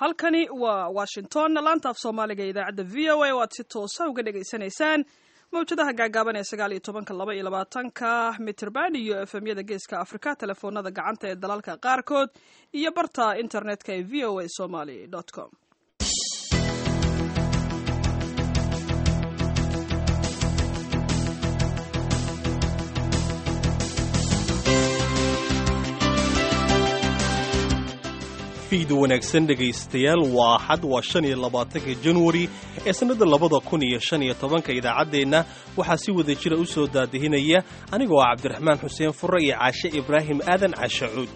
halkani waa washington laanta af soomaaliga ee idaacadda v o a oo aad si toosa uga dhagaysanaysaan mawjadaha gaagaaban ee sagaal iyo tobanka laba iyo labaatanka mitrband iyo efemyada geeska afrika telefoonada gacanta ee dalalka qaarkood iyo barta internetka ee v o a somaly com fiid wanaagsan dhegaystayaal waa xad waa shan iyo labaatanka januari ee sannada labada kun iyo shan iyo tobanka idaacaddeenna waxaa si wada jira u soo daadihinaya anigoo ah cabdiraxmaan xuseen furre iyo caashe ibraahim aadan cashacuud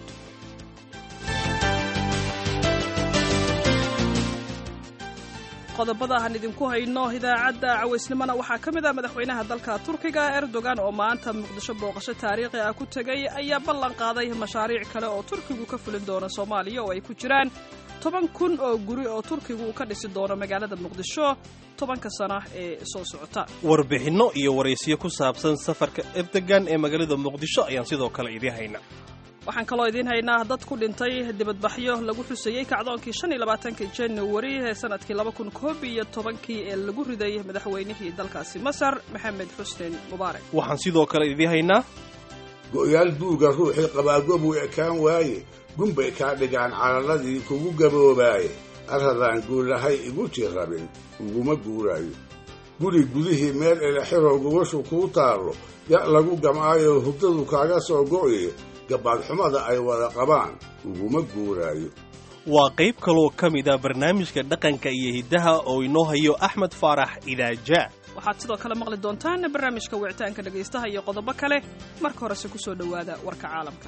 qodobada aan idinku hayno idaacadda cawaysnimona waxaa ka mid ah madaxweynaha dalka turkiga erdogan oo maanta muqdisho booqasho taariikhi ah ku tegay ayaa ballan qaaday mashaariic kale oo turkigu ka fulin doono soomaaliya oo ay ku jiraan toban kun oo guri oo turkigu uu ka dhisi doono magaalada muqdisho tobanka sana ee soo socota warbixinno iyo waraysiyo ku saabsan safarka erdogan ee magaalada muqdisho ayaan sidoo kale idiin hayna waxaan kaloo idiin haynaa dad ku dhintay dibadbaxyo lagu xusayey kacdoonkii shan iyo labaatanki januari ee sanadkii laba kun koob iyo tobankii ee lagu riday madaxweynihii dalkaasi masar maxamed xuseen mubaarak waxaan sidoo kale idiin haynaa go'yaal duuga ruuxii qabaagobuu ekaan waaye gunbay kaa dhigaan calaladii kugu gaboobaaye arradaan guulahay igu tii rabin uguma guuraayo guri gudihii meel elexiroo gubashu kuu taallo ya' lagu gam'aayo hurdadu kaaga soo go'ye gabaadxumada ay wada qabaan uguma guuraayo waa qayb kaloo ka mid a barnaamijka dhaqanka iyo hiddaha oo inoo hayo axmed faarax idaaja waxaad sidoo kale maqli doontaan barnaamijka wicitaanka dhegaystaha iyo qodobo kale marka horese ku soo dhowaada warka caalamka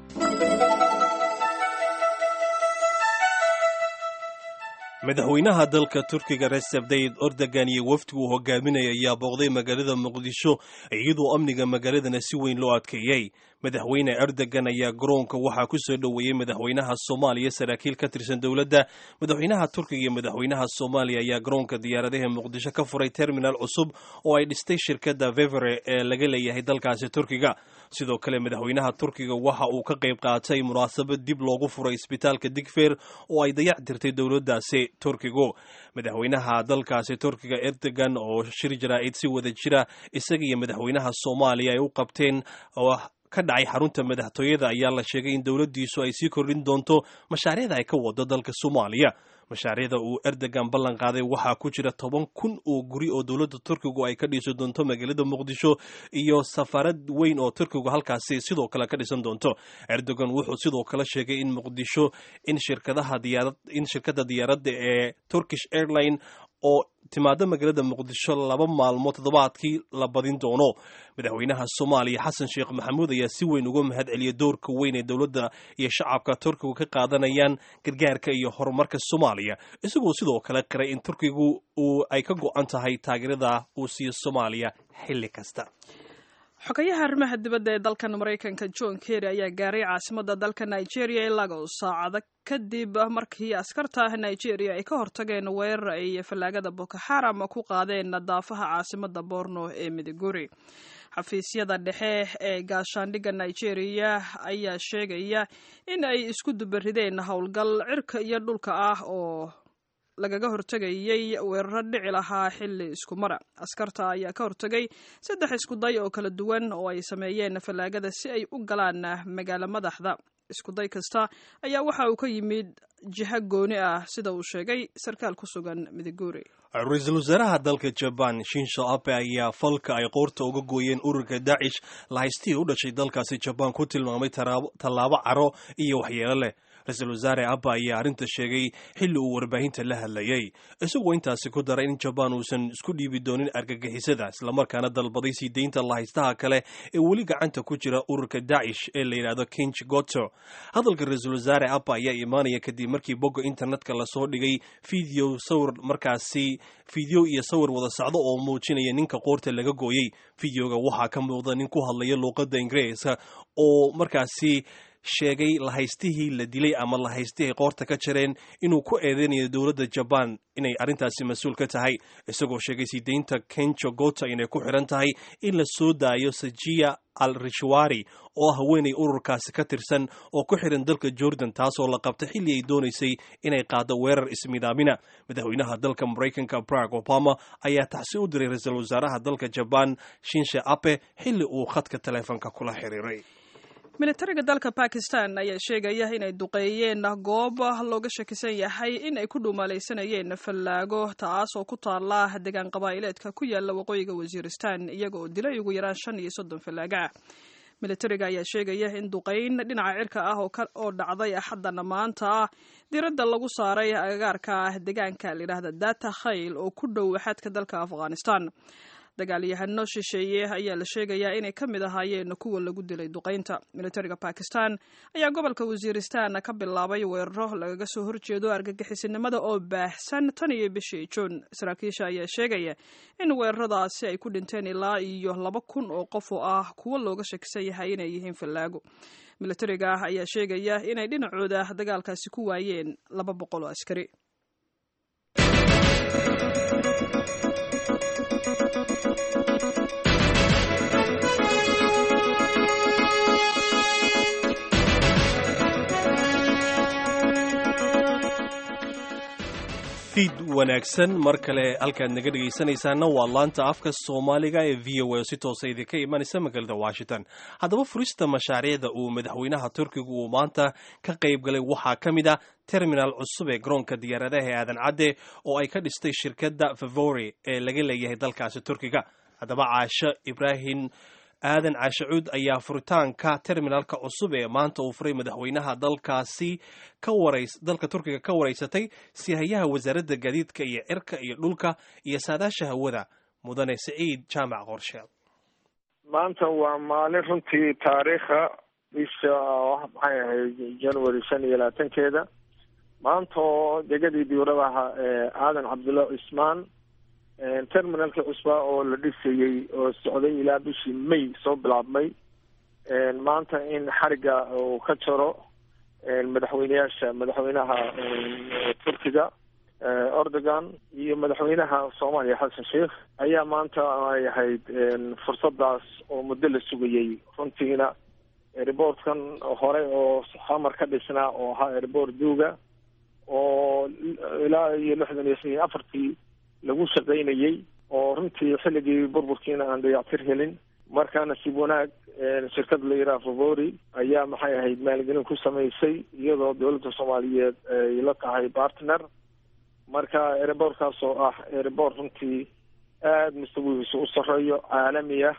madaxweynaha dalka turkiga reseb tayib erdogan iyo wafdigu uu hogaaminaya ayaa booqday magaalada muqdisho iyadoo amniga magaaladana si weyn loo adkeeyey madaxweyne erdogan ayaa garoonka waxaa ku soo dhoweeyey madaxweynaha soomaaliya saraakiil ka tirsan dowladda madaxweynaha turkiga iyo madaxweynaha soomaaliya ayaa garoonka diyaaradaha muqdisho ka furay terminal cusub oo ay dhistay shirkadda vevere ee laga leeyahay dalkaasi turkiga sidoo kale madaxweynaha turkiga waxa uu ka qayb qaatay munaasabad dib loogu furay isbitaalka digfeer oo ay dayac dirtay dowladdaasi turkigu madaxweynaha dalkaasi turkiga erdogan oo shir jaraa'id si wada jira isaga iyo madaxweynaha soomaaliya ay u qabteen ka dhacay xarunta madaxtooyada ayaa la sheegay in dowladdiisu ay sii kordhin doonto mashaariicda ay ka wado dalka soomaaliya mashaariicda uu erdogan ballan qaaday waxaa ku jira toban kun oo guri oo dowladda turkigu ay ka dhisi doonto magaalada muqdisho iyo safaarad weyn oo turkigu halkaasi sidoo kale ka dhisan doonto erdogan wuxuu sidoo kale sheegay in muqdisho in shirkadaha diyaarad in shirkadda diyaaradda ee turkish airline oo timaado magaalada muqdisho laba maalmood toddobaadkii la badin doono madaxweynaha soomaaliya xasan sheekh maxamuud ayaa si weyn uga mahad celiyay doorka weyn ee dowladda iyo shacabka turkigu ka qaadanayaan gargaarka iyo horumarka soomaaliya isagoo sidoo kale qiray in turkigu uu ay ka go-an tahay taageerada uu siiyo soomaaliya xilli kasta xogayaha arrimaha dibadda ee dalkan maraykanka john kerry ayaa gaaray caasimadda dalka nigeria ee lagos saacado kadib markii askarta nigeria ay ka hortageen weerar ay fallaagada boko xaram ku qaadeen daafaha caasimadda borno ee midiguri xafiisyada dhexe ee gaashaandhigga nigeria ayaa sheegaya in ay isku dubarideen howlgal cirka iyo dhulka ah oo lagaga hortegayay weeraro dhici lahaa xilli isku mara askarta ayaa ka hortegay saddex iskuday oo kala duwan oo ay sameeyeen fallaagada si ay u galaan magaalo madaxda iskuday kasta ayaa waxa uu ka yimid jiho gooni ah sida uu sheegay sarkaal ku sugan midiguri ra-iisul wasaaraha dalka jaban shinsho abe ayaa falka ay qoorta uga gooyeen ururka daacish lahaystii u dhashay dalkaasi jabaan ku tilmaamay tallaabo caro iyo waxyeelo leh ra-iisul wasaare abba ayaa arrinta sheegay xilli uu warbaahinta la hadlayey isagoo intaasi ku daray in jabaan uusan isku dhiibi doonin argagixisada islamarkaana dalbaday sii deynta lahaystaha kale ee weli gacanta ku jira ururka daacish ee la yidhaahdo kinch goto hadalka ra-iisul wasaare abba ayaa imaanaya kadib markii bogga internetka lasoo dhigay video sawir markaasi fideo iyo sawir wada socdo oo muujinaya ninka qoorta laga gooyey videoga waxaa ka muuqda nin ku hadlaya luuqadda ingiriiska oo markaasi sheegay lahaystihii la dilay ama lahaystihii qoorta ka jareen inuu ku eedeynayo dowladda jabaan inay arrintaasi mas-uul ka tahay isagoo sheegay sii deynta kenjo gota inay ku xiran tahay in la soo daayo sajiya al rishwari oo ah haweenay ururkaasi ka tirsan oo ku xiran dalka jordan taasoo la qabtay xilli ay doonaysay inay qaado weerar ismidaamina madaxweynaha dalka maraykanka barack obama ayaa tacsi u diray ra-iisul wasaaraha dalka jabaan shinshe ape xilli uu khadka taleefonka kula xiriiray militariga dalka bakistan ayaa sheegaya inay duqeeyeen goob looga shakisan yahay in ay ku dhuumalaysanayeen fallaago taas oo ku taala degaan qabaa'ileedka ku yaala waqooyiga wasiiristan iyaga oo dilay ugu yaraan shan iyo soddon fallaaga ah militariga ayaa sheegaya in duqayn dhinaca cirka ah oo dhacday axaddana maanta ah diradda lagu saaray agagaarka ah deegaanka layidhaahda data khayl oo ku dhow xadka dalka afghanistan dagaalyahano shisheeye ayaa la sheegayaa inay ka mid ahaayeen kuwa lagu dilay duqaynta militariga bakistan ayaa gobolka wasiiristan ka bilaabay weeraro lagaga soo horjeedo argagixisinimada oo baahsan tan iyo bishii juun saraakiisha ayaa sheegaya in weeraradaasi ay ku dhinteen ilaa iyo laba kun oo qof oo ah kuwo looga shakisan yahay inay yihiin fallaago militariga ah ayaa sheegaya inay dhinacooda dagaalkaasi ku waayeen laba boqol oo askari fiid wanaagsan mar kale halkaad naga dhegaysanaysaana waa laanta afka soomaaliga ee v o a oo si toosa idinka imanaysa magaalada washington haddaba furista mashaariicda uu madaxweynaha turkiga uu maanta ka qayb galay waxaa ka mid a terminal cusub ee garoonka diyaaradaha ee aadan cadde oo ay ka dhistay shirkadda favori ee laga leeyahay dalkaasi turkiga haddaba caasho ibraahim aadan caashacuud ayaa furitaanka terminalka cusub ee maanta uu furay madaxweynaha dalkaasi ka warays dalka turkiga ka waraysatay sihayaha wasaaradda gaadiidka iyo cirka iyo dhulka iyo saadaasha hawada mudane siciid jaamac qorsheel maanta waa maalin runtii taariikha bisha maxay ahayd january shan iyo labaatankeeda maanta oo degadii diuradaha aadan cabdulla cismaan terminalkii cusbaa oo la dhisayey oo socday ilaa bishii may soo bilaabmay maanta in xariga uu ka jaro madaxweyneyaasha madaxweynaha turkiga erdogan iyo madaxweynaha soomaaliya xasan sheikh ayaa maanta ay ahayd fursadaas oo muddo la sugayey runtiina airboortkan hore oo xamar ka dhisnaa oo ahaa airboort duuga oo ilaa iyo lixdan iyo shan afartii lagu shaqaynayey oo runtii xilligii burburkiina aan dayactir helin markaa nasiib wanaag shirkad la yidhaha favori ayaa maxay ahayd maalgelin ku samaysay iyadoo dowladda soomaaliyeed ay la tahay partner marka airboortkaas oo ah airboort runtii aada mustawihiisu u sareeyo caalami ah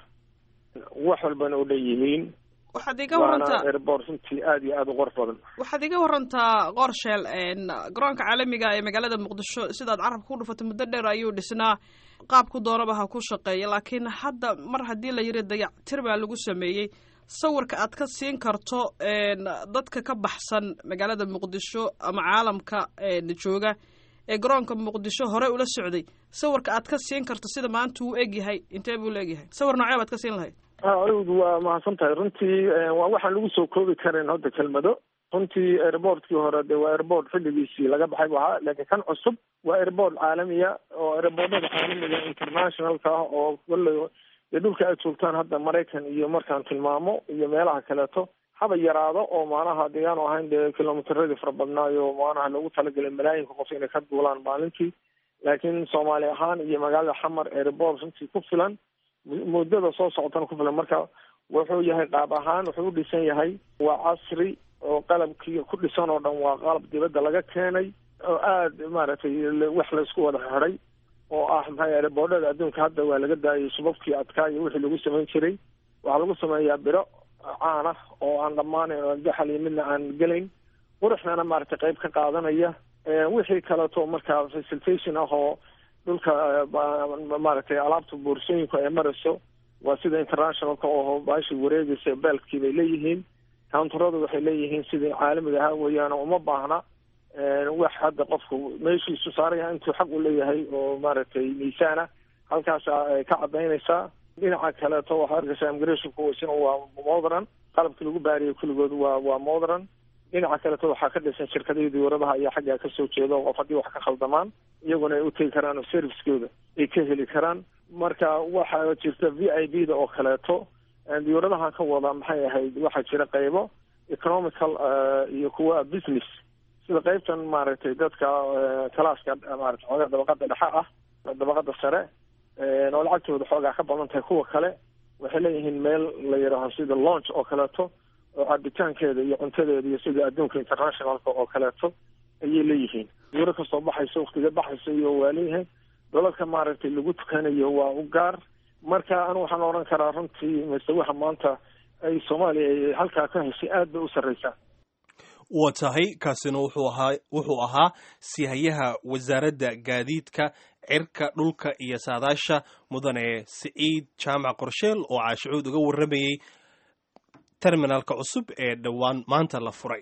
wax walbana u dhan yihiin waxaad iga warantaa airboort runtii aada iyo aada u qor badan waxaad iga warantaa qorsheel garoonka caalamiga ee magaalada muqdisho sidaad carabka ku dhufatay muddo dheer ayuu dhisnaa qaabku doonaba ha ku shaqeeya laakiin hadda mar haddii la yidhi dayactir baa lagu sameeyey sawirka aad ka siin karto dadka ka baxsan magaalada muqdisho ama caalamka jooga ee garoonka muqdisho hore ula socday sawirka aad ka siin karto sida maanta uu egyahay intee buu la egyahay sawir noocee baad ka siin lahayd awd waa mahadsan tahay runtii waa waxaan lagu soo koobi karin hadda kelmado runtii airboortkii hore de waa airboort xilligiisii laga baxay bu ahaa laakiin kan cusub waa airboort caalamiya oo airboortada caalamiga internationalka ah oo wala dee dhulka aad joogtaan hadda maraykan iyo markaan tilmaamo iyo meelaha kaleeto haba yaraado oo maanaha degaan o ahayn dee kilomitradii fara badnaayo maanaha lagu talagalay malaayinka qof inay ka duulaan maalintii laakiin soomaali ahaan iyo magaalada xamar airboort runtii ku filan muddada soo socotana ku filan marka wuxuu yahay qaab ahaan wuxuu u dhisan yahay waa casri oo qalabkii ku dhisan oo dhan waa qalab dibadda laga keenay oo aada maaragtay wax laysku wada xiday oo ah maxay airboordhada adduunka hadda waa laga daayay subabkii adkaa iyo wixii lagu samayn jiray waxaa lagu sameeyaa biro caan ah oo aan dhammaanayn oo jaxal iyo midna aan gelayn quruxdana maaragtay qayb ka qaadanaya wixii kaleeto markaa facilitation ah oo dhulka maaragtay alaabta boorsooyinku ay marayso waa sida internationalka oo baashi wareegaysa beelkii bay leeyihiin countaradu waxay leeyihiin sidii caalamiga ahaa weeyaan uma baahna wax hadda qofku meeshiisu saaraya intuu xaq u leeyahay oo maaragtay miisaana halkaasa ay ka cadaynaysaa dhinaca kaleeto waxaa arkaysaa immigrationku isna waa modern qalabkii lagu baariyay kulligood waa waa modern dhinaca kaleto waxaa ka dhisan shirkadihii diyuuradaha ayaa xaggaa kasoo jeeda oo qof haddii wax ka khaldamaan iyaguna ay utegi karaan oo servicekooda ay ka heli karaan marka waxaa jirta v i b da oo kaleeto diyuuradaha ka wada maxay ahayd waxaa jira qaybo economical iyo kuwa business sida qaybtan maaragtay dadka kalaaska maarata xoogaa dabaqada dhexe ah dabaqada sare oo lacagtooda xoogaa ka badan tahay kuwa kale waxay leeyihiin meel la yidhaaho sida launch oo kaleeto oo cabitaankeeda iyo cuntadeeda iyo sida adduunka internationalka oo kaleeto ayay leeyihiin diyuuro kasoo baxayso waktiga baxayso iyo waa leeyahay dalalka maaragtay lagu tukanayo waa u gaar marka anu waxaan odhan karaa runtii mise waxa maanta ay soomaaliya ay halkaa ka heshay aad bay u sarreysaa waa tahay kaasina wuxuu ahaa wuxuu ahaa sihayaha wasaaradda gaadiidka cirka dhulka iyo saadaasha mudane siciid jaamac qorsheel oo caashicuud uga warramayey terminalka cusub ee dhowaan maanta la furay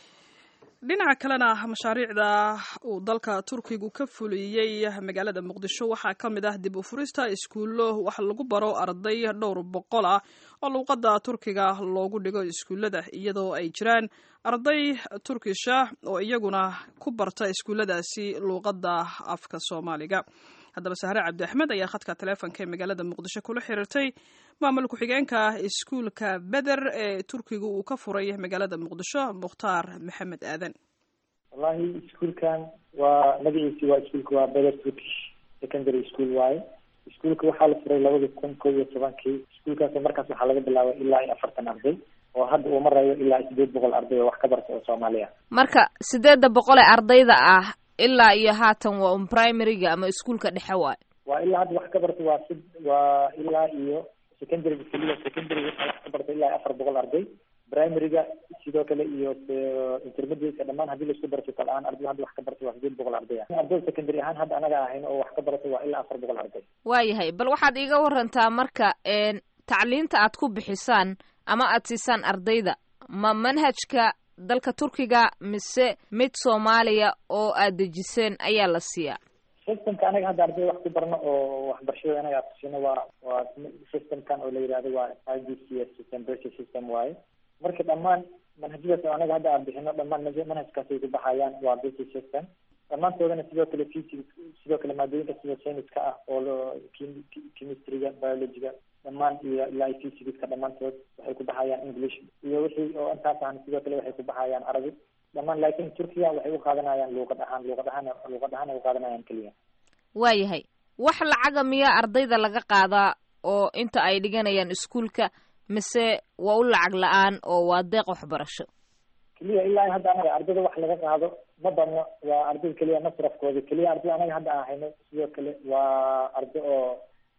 dhinaca kalena mashaariicda uu dalka turkigu ka fuliyey magaalada muqdisho waxaa ka mid ah dib u furista iskuullo wax lagu baro arday dhowr boqol ah oo luuqadda turkiga loogu dhigo iskuullada iyadoo ay jiraan arday turkisha oo iyaguna ku barta iskuulladaasi luuqadda afka soomaaliga haddaba sahre cabdi axmed ayaa khadka taleefonka ee magaalada muqdisho kula xiriirtay maamul ku-xigeenka iskuulka beder ee turkiga uu ka furay magaalada muqdisho mukhtaar maxamed aadan wallahi iskuulkan waa magaciisi waa iskuulka waa beder turkish secondary school waaye iskuulka waxaa la furay labada kun kow iyo tobankii iskuulkaas markaas waxaa laga bilaabay ilaa iyo afartan arday oo hadda uu marayo ilaa sideed boqol arday oo wax ka barta oo soomaaliya marka sideedda boqol ee ardayda ah ilaa iyo haatan waa un primaryga ama iskuulka dhexe waayo waa ilaa hadda wax ka barta waa si waa ilaa iyo secondaryga keliya secondaryga waxaa wax ka barta ilaa iyo afar boqol arday primaryga sidoo kale iyo intermediateka dhamaan haddii laisku barto kal ahaan arday hadda wax ka barta waa sideed boqol arday ah arday secondary ahaan hadda anaga ahayn oo wax ka barata waa ilaa afar boqol arday waayahay bal waxaad iiga warantaa marka tacliinta aad ku bixisaan ama aad siisaan ardayda ma manhajka dalka turkiga mise mid soomaaliya oo aad dejiseen ayaa la siiyaa systemka anaga hadda ardayda wax ku barno oo waxbarashada anaga aad kusino waa waa systemkan oo la yihahdo waa i b c s system basic system waaye marka dhammaan manhajyadaas oo anaga hadda aan bixino dhammaan manhajkaasay ku baxayaan waa basic system dhammaantoodana sidoo kale physics sidoo kale maadooyinka sida scienceska ah oo chemistryga biologyga dhammaan iyo ilaa physicska dhammaantood waxay ku baxayaan english iyo wixii oo intaas ahna sidoo kale waxay ku baxayaan arabi dhammaan laakiin turkiya waxay u qaadanayaan luuqad ahaan luuqad ahaan luuqad ahaan ay u qaadanayaan keliya waayahay wax lacaga miyaa ardayda laga qaadaa oo inta ay dhiganayaan iskuulka mise waa u lacag la-aan oo waa deeq waxbarasho keliya ilaa hadda anaga ardayda wax laga qaado ma badno waa arday keliya masrafkooda keliya arday anaga hadda aan hayno sidoo kale waa arday oo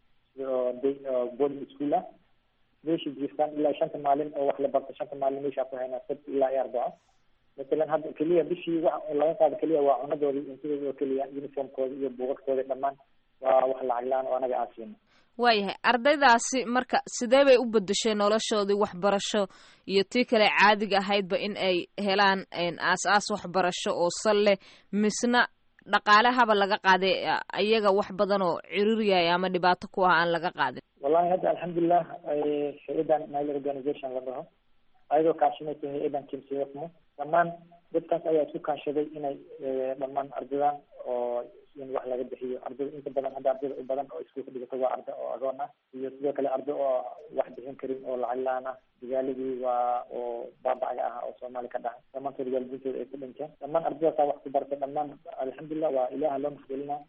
oo oo boarding school ah meesha jiiftaan ilaa shanta maalin oo wax la barto shanta maalin meeshaa ku haynaa sabt ilaa iyo arbaco masalan hadda keliya bishii wax laga qaado keliya waa cunadooda cuntadooda oo keliya uniformkooda iyo buugaagtooda dhammaan waa wax lacag la-aan oo anaga aan siino waayahay ardaydaasi marka sidee bay u bedeshay noloshoodii waxbarasho iyo tii kale caadiga ahaydba in ay helaan aas-aas waxbarasho oo sal leh misna dhaqaalehaba laga qaaday ayaga wax badan oo ciruriyaya ama dhibaato ku ah aan laga qaadin wallahi hadda alxamdulilah hay-adan nile organization la dhaho ayadoo kaashanaysa hay-adan kimsiyafmo dhammaan dadkaas ayaa isku kaashaday inay dhammaan ardaydan oo in wax laga bixiyo ardayda inta badan hadda ardayda u badan oo iskuulka dhigato waa arday oo agoon ah iyo sidoo kale arday oo wax bixin karin oo lacag la-aan ah digaaladii waa oo baabacaga ah oo soomaali ka dhacay dhammaantood waalidiintooda ay ku dhinteen dhammaan ardaydaasa wax ku barta dhammaan alxamdulilah waa ilaha loo maxgelina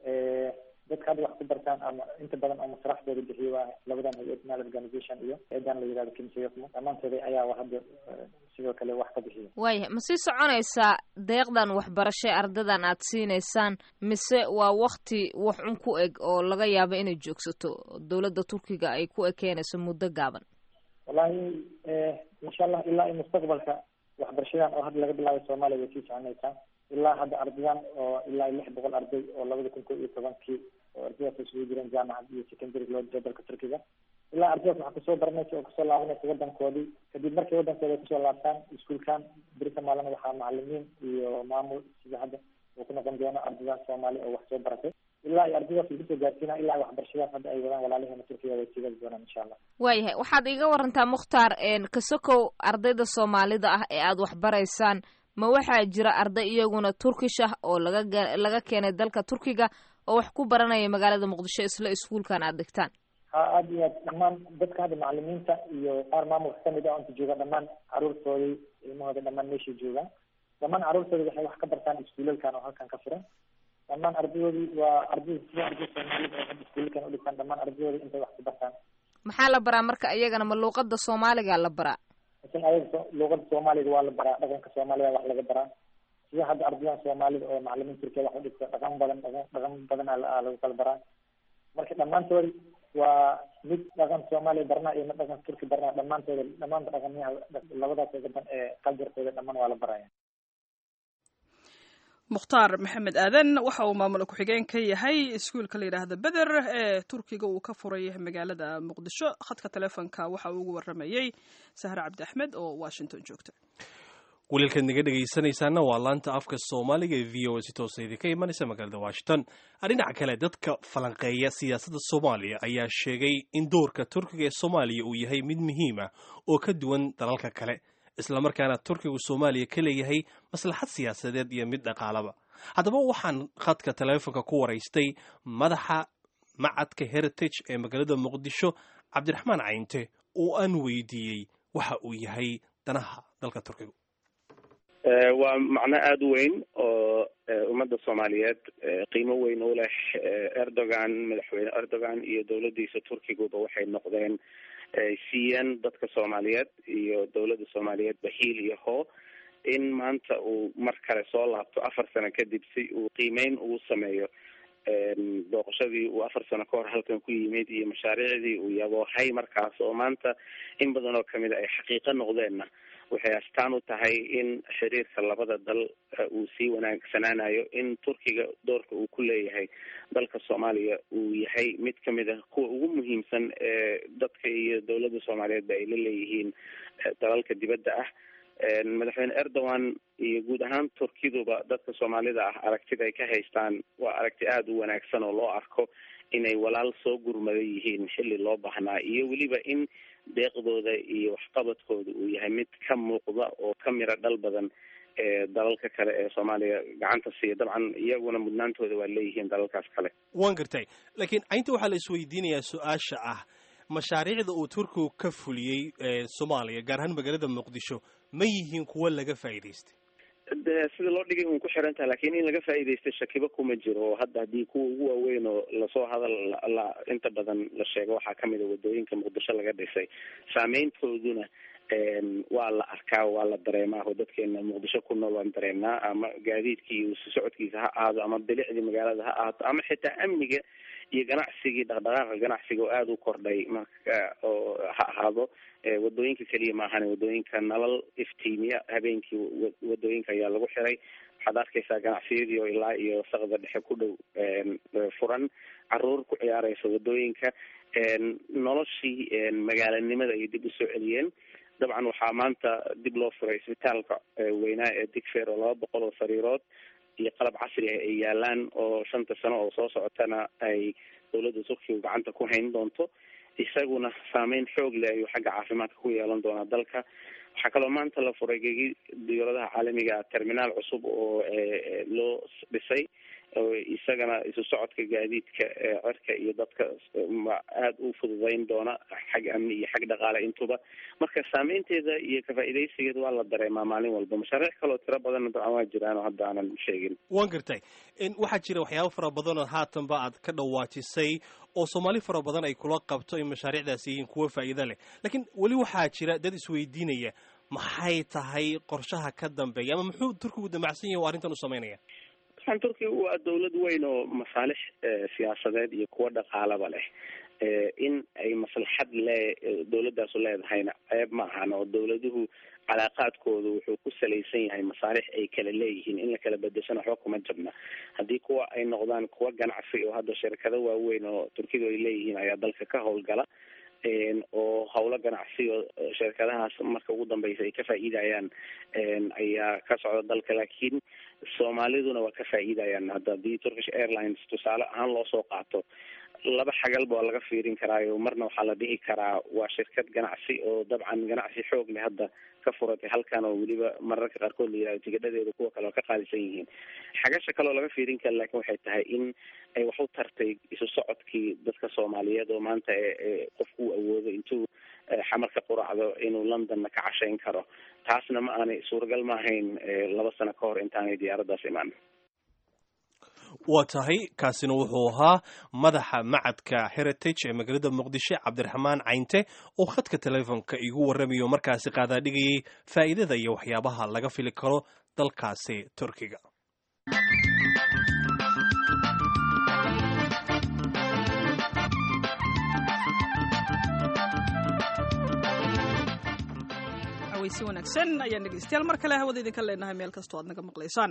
dadka hadda wax ku bartaan ama inta badan oo masraxdooda bixiyo waa labadan hay-ad nal organization iyo hay-adan la yihahdo kimsiyafmo dhammaantooda ayaa hadda sidoo kale wax ka bixiya waayahay ma sii soconaysaa deeqdan waxbarasho ee ardadan aad siinaysaan mise waa wakti wax un ku eg oo laga yaabo inay joogsato dowladda turkiga ay ku ekeenayso muddo gaaban wallahi insha allah ilaa iyo mustaqbalka waxbarashadan oo hadda laga bilaabay soomaaliya way sii soconaysaa ilaa hadda ardayan oo ilaa iyo lix boqol arday oo labada kun ko iyo tobankii oo ardaydaas isugu jireen jaamacad iyo secondary loo jiro dalka turkiga ilaa ardaydaas waxaa kusoo baranaysa oo kusoo laabanaysa wadankoodii kadib markay wadankooda ay kusoo laabtaan iskuulkan berita maalin waxaa macalimiin iyo maamul sida hadda uu ku noqon doono ardaydan soomaali oo wax soo baratay ilaa iyo ardaydaas lagu soo gaarsiina ilaa waxbarashadaas hadda ay wadaan walaalaheena turkiga way sii wadi doonaan insha allah waayahay waxaad iiga warantaa mukhtaar kasokow ardayda soomaalida ah ee aada waxbaraysaan ma waxaa jira arday iyaguna turkish ah oo laga laga keenay dalka turkiga oo wax ku baranaya magaalada muqdisho isla iskuulkan aada dhigtaan ha aada iyo aad dhammaan dadka hadda macalimiinta iyo qaar maamulka kamid ah oo inta jooga dhammaan caruurtoodii ilmahooda dhammaan meeshay joogaan dhammaan caruurtoodii waxay wax ka bartaan iskuulalkan oo halkan ka furan dhammaan ardayoodii waa arday sida arday soomaalida oo hadda iskuulalkan udhigtaan dhammaan ardayoodii intay wax ku bartaan maxaa la baraa marka iyagana ma luuqada soomaaliga la baraa lakin ayaga luuqada soomaaliga waa la baraa dhaqanka soomaalida wax laga baraa sida hadda ardayan soomaalida oo macalimiin turkiya wax udhigta dhaqan badan dhaqan dhaqan badan aa lagu kala baraa marka dhammaantoodi waa mid dhaqan soomaaliya barnaa iyo mid dhaqan turki barnaa dhammaantooda dhamaanta dhaqanyaha labadaas gaban ee qaljarkooda dhammaan waa la baraya mukhtaar maxamed aadan waxa uu maamul ku-xigeen ka yahay iskuulka la yidhaahda beder ee turkiga uu ka furay magaalada muqdisho khadka teleefonka waxa uu ugu waramayey sahre cabdi axmed oo washington joogta waliilkaad naga dhegaysanaysaana waa laanta afka soomaaliga ee v o a si toosa idinka imanaysa magaalada washington dhinaca kale dadka falanqeeya siyaasadda soomaaliya ayaa sheegay in doorka turkiga ee soomaaliya uu yahay mid muhiima oo ka duwan dalalka kale islamarkaana turkigu soomaaliya ka leeyahay maslaxad siyaasadeed iyo mid dhaqaalaba haddaba waxaan khadka teleefonka ku waraystay madaxa macadka heritage ee magaalada muqdisho cabdiraxmaan cayinte oo aan weydiiyey waxa uu yahay danaha dalka turkigu waa macno aada u weyn oo ummadda soomaaliyeed qiimo weyn u leh erdogan madaxweyne erdogan iyo dowladdiisa turkiguba waxay noqdeen siiyeen dadka soomaaliyeed iyo dowladda soomaaliyeed bahiil iyo hoo in maanta uu mar kale soo laabto afar sano kadib si uu qiimeyn ugu sameeyo booqashadii uu afar sano ka hor halkan ku yimid iyo mashaariicdii uu yaboohay markaas oo maanta in badan oo kamid a ay xaqiiqo noqdeenna waxay astaan u tahay in xiriirka labada dal uu sii wanaagsanaanayo in turkiga doorka uu ku leeyahay dalka soomaaliya uu yahay mid kamid ah kuwa ugu muhiimsan ee dadka iyo dowladda soomaaliyeedba ay la leeyihiin dalalka dibadda ah madaxweyne erdogan iyo guud ahaan turkiduba dadka soomaalida ah aragtida ay ka haystaan waa aragti aada u wanaagsan oo loo arko inay walaal soo gurmada yihiin xilli loo baahnaa iyo weliba in deeqdooda iyo waxqabadkooda uu yahay mid ka muuqda oo ka miro dhal badan ee dalalka kale ee soomaaliya gacanta siiya dabcan iyaguna mudnaantooda waa leeyihiin dalalkaas kale waan gartay laakiin aynta waxaa la isweydiinayaa su-aasha ah mashaariicda uu turkigu ka fuliyey soomaaliya gaar ahaan magaalada muqdisho ma yihiin kuwo laga faa'iidaystay de sida loo dhigay un ku xiran taha lakin in laga faa'iidaystay shakiba kuma jiro oo hadda haddii kuwa ugu waaweyn oo lasoo hadal la inta badan la sheego waxaa kamid a wadooyinka muqdisho laga dhisay saameyntooduna waa la arkaa waa la dareemaa oo dadkeena muqdisho ku nool waan dareemnaa ama gaadiidkii iyo socodkiisa ha ahaado ama bilicdii magaalada ha ahaato ama xitaa amniga iyo ganacsigii dhaqdhaqaaqa ganacsiga oo aada u kordhay marka oo ha ahaado wadooyinka keliya maahan wadooyinka nalal iftiimiya habeenkii wadooyinka ayaa lagu xiray waxaad arkaysaa ganacsiyadii oo ilaa iyo saqda dhexe ku dhow furan caruur ku ciyaareysa wadooyinka noloshii magaalanimada ayay dib usoo celiyeen dabcan waxaa maanta dib loo furay isbitaalka weynaa ee digfer oo laba boqol oo sariirood iyo qalab casri ah ay yaalaan oo shanta sano oo soo socotana ay dowladda turkiga gacanta ku hayn doonto isaguna saameyn xoog leh ayuu xagga caafimaadka ku yeelan doonaa dalka waxaa kaloo maanta la furay gegi diyaaradaha caalamiga terminaal cusub oo loo dhisay isagana isu socodka gaadiidka cirka iyo dadka aada u fududeyn doona xag amni iyo xag dhaqaale intuba marka saameynteeda iyo kafaa-idaysigeeda waa la dareemaa maalin walba mashaariic kaloo tiro badanna dabcan waa jiraan oo hadda aanan sheegin waan gartay waxaa jira waxyaaba fara badan oo haatanba aad ka dhawaajisay oo soomaali fara badan ay kula qabto in mashaariicdaasi yihiin kuwo faa'iido leh laakiin weli waxaa jira dad isweydiinaya maxay tahay qorshaha ka dambeeya ama muxuu turkigu damacsan yahay oo arrintan u sameynaya waxaan turkiga waa dawlad weyn oo masaalix siyaasadeed iyo kuwo dhaqaalaba leh in ay maslaxad lee dawladaasu leedahayna ceeb ma ahan oo dawladuhu calaaqaadkooda wuxuu ku salaysan yahay masaalix ay kala leeyihiin in la kala bedeshana waxba kuma jabna haddii kuwa ay noqdaan kuwa ganacsi oo hadda shirkado waaweyn oo turkidu ay leeyihiin ayaa dalka ka howlgala oo howlo ganacsi oo shirkadahaas marka ugu dambeysa ay ka faa'iidayaan ayaa ka socda dalka laakiin soomaaliduna waa ka faa'iidayaan hadda haddii turkish airlines tusaale ahaan loo soo qaato laba xagalba waa laga fiirin karaayo marna waxaa la dhihi karaa waa shirkad ganacsi oo dabcan ganacsi xoog leh hadda ka furatay halkan oo weliba mararka qaarkood la yihahdo tigidhadeeda kuwa kale oo ka qaalisan yihiin xagasha kale oo laga fiirin kara laakiin waxay tahay in ay wax u tartay isu socodkii dadka soomaaliyeed oo maanta ee qofku u awoodo intuu xamar ka quracdo inuu londonna ka cashayn karo taasna ma aanay suuragal ma ahayn laba sano ka hor intaanay diyaaraddaas imaan waa tahay kaasina wuxuu ahaa madaxa macadka heritage ee magaalada muqdisho cabdiraxmaan caynte oo khadka teleefonka igu warramayo markaasi qaadaadhigayay faa'iidada iyo waxyaabaha laga fili karo dalkaasi turkiga si wanaagsan ayaan dhegeystayaal mar kale hawada idinka leenahay meel kastoo aad naga maqlaysaan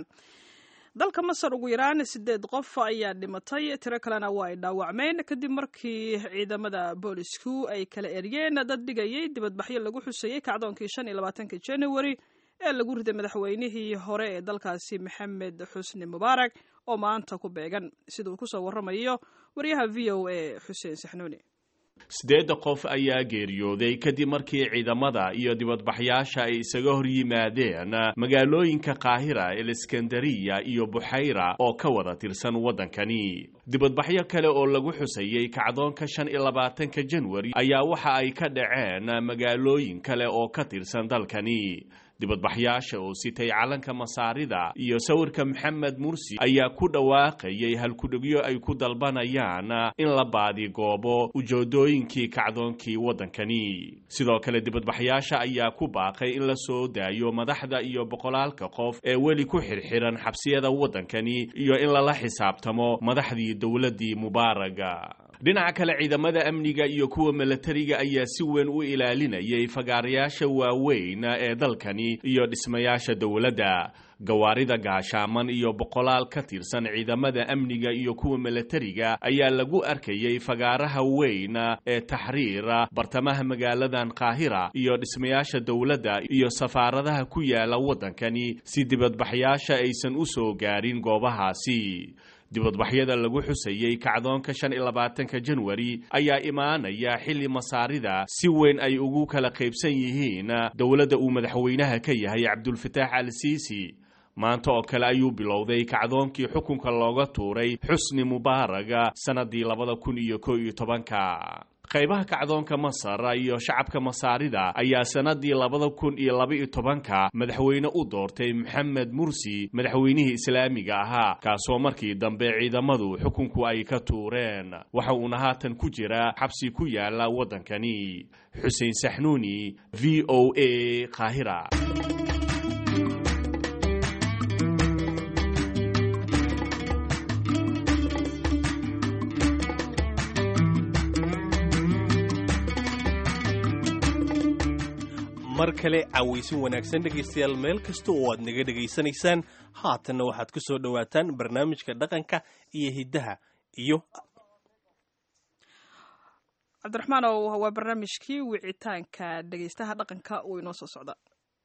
dalka masar ugu yaraan sideed qof ayaa dhimatay tiro kalena waa ay dhaawacmeen kadib markii ciidamada boolisku ay kala eryeen dad dhigayay dibadbaxyo lagu xusayey kacdoonkii shan iyo labaatanka january ee lagu riday madaxweynihii hore ee dalkaasi maxamed xusni mubaarak oo maanta ku beegan sida uu kusoo waramayo waryaha v o a xuseen saxnuuni siddeedda qof ayaa geeriyooday kadib markii ciidamada iyo dibadbaxyaasha ay isaga hor yimaadeen magaalooyinka qaahira eliskandariya iyo buxayra oo ka wada tirsan waddankani dibadbaxyo kale oo lagu xusayey kacdoonka shan iyo labaatanka janwari ayaa waxa ay ka dhaceen magaalooyin kale oo ka tirsan dalkani dibadbaxyaasha oo sitay calanka masaarida iyo sawirka maxamed mursi ayaa ku dhawaaqayay halkudhegyo ay ku dalbanayaan in la baadigoobo ujeedooyinkii kacdoonkii waddankani sidoo kale dibadbaxyaasha ayaa ku baaqay in la soo daayo madaxda iyo boqolaalka qof ee weli ku xirxiran xabsiyada waddankani iyo in lala xisaabtamo madaxdii dowladdii mubaaraga dhinaca kale ciidamada amniga iyo kuwa milatariga ayaa si weyn u ilaalinayay fagaarayaasha waaweyn ee dalkani iyo dhismayaasha dowladda gawaarida gaashaaman iyo boqolaal ka tirsan ciidamada amniga iyo kuwa milatariga ayaa lagu arkayay fagaaraha weyn ee taxriira bartamaha magaaladan qaahira iyo dhismayaasha dowladda iyo safaaradaha ku yaala waddankani si dibadbaxyaasha aysan u soo gaarin goobahaasi dibadbaxyada lagu xusayey kacdoonka shan iyo labaatanka janwari ayaa imaanaya xilli masaarida si weyn ay ugu kala qaybsan yihiin dowladda uu madaxweynaha ka yahay cabdulfataax al siisi maanta oo kale ayuu bilowday kacdoonkii xukunka looga tuuray xusni mubaaraga sannadii labada kun iyo ko iyo tobanka qaybaha kacdoonka masar iyo shacabka masaarida ayaa sannadii labada kun iyo laba-iyo tobanka madaxweyne u doortay maxamed mursi madaxweynihii islaamiga ahaa kaasoo markii dambe ciidamadu xukunku ay ka tuureen waxa uuna haatan ku jira xabsi ku yaala waddankani xuseen saxnuuni v o a qaahira mar kale cawaysin wanaagsan dhegaystayaal meel kasta oo aad naga dhegaysanaysaan haatanna waxaad ku soo dhowaataan barnaamijka dhaqanka iyo hiddaha iyo cabdiraxmaan ow waa barnaamijkii wicitaanka dhegaystaha dhaqanka uu inoo soo socda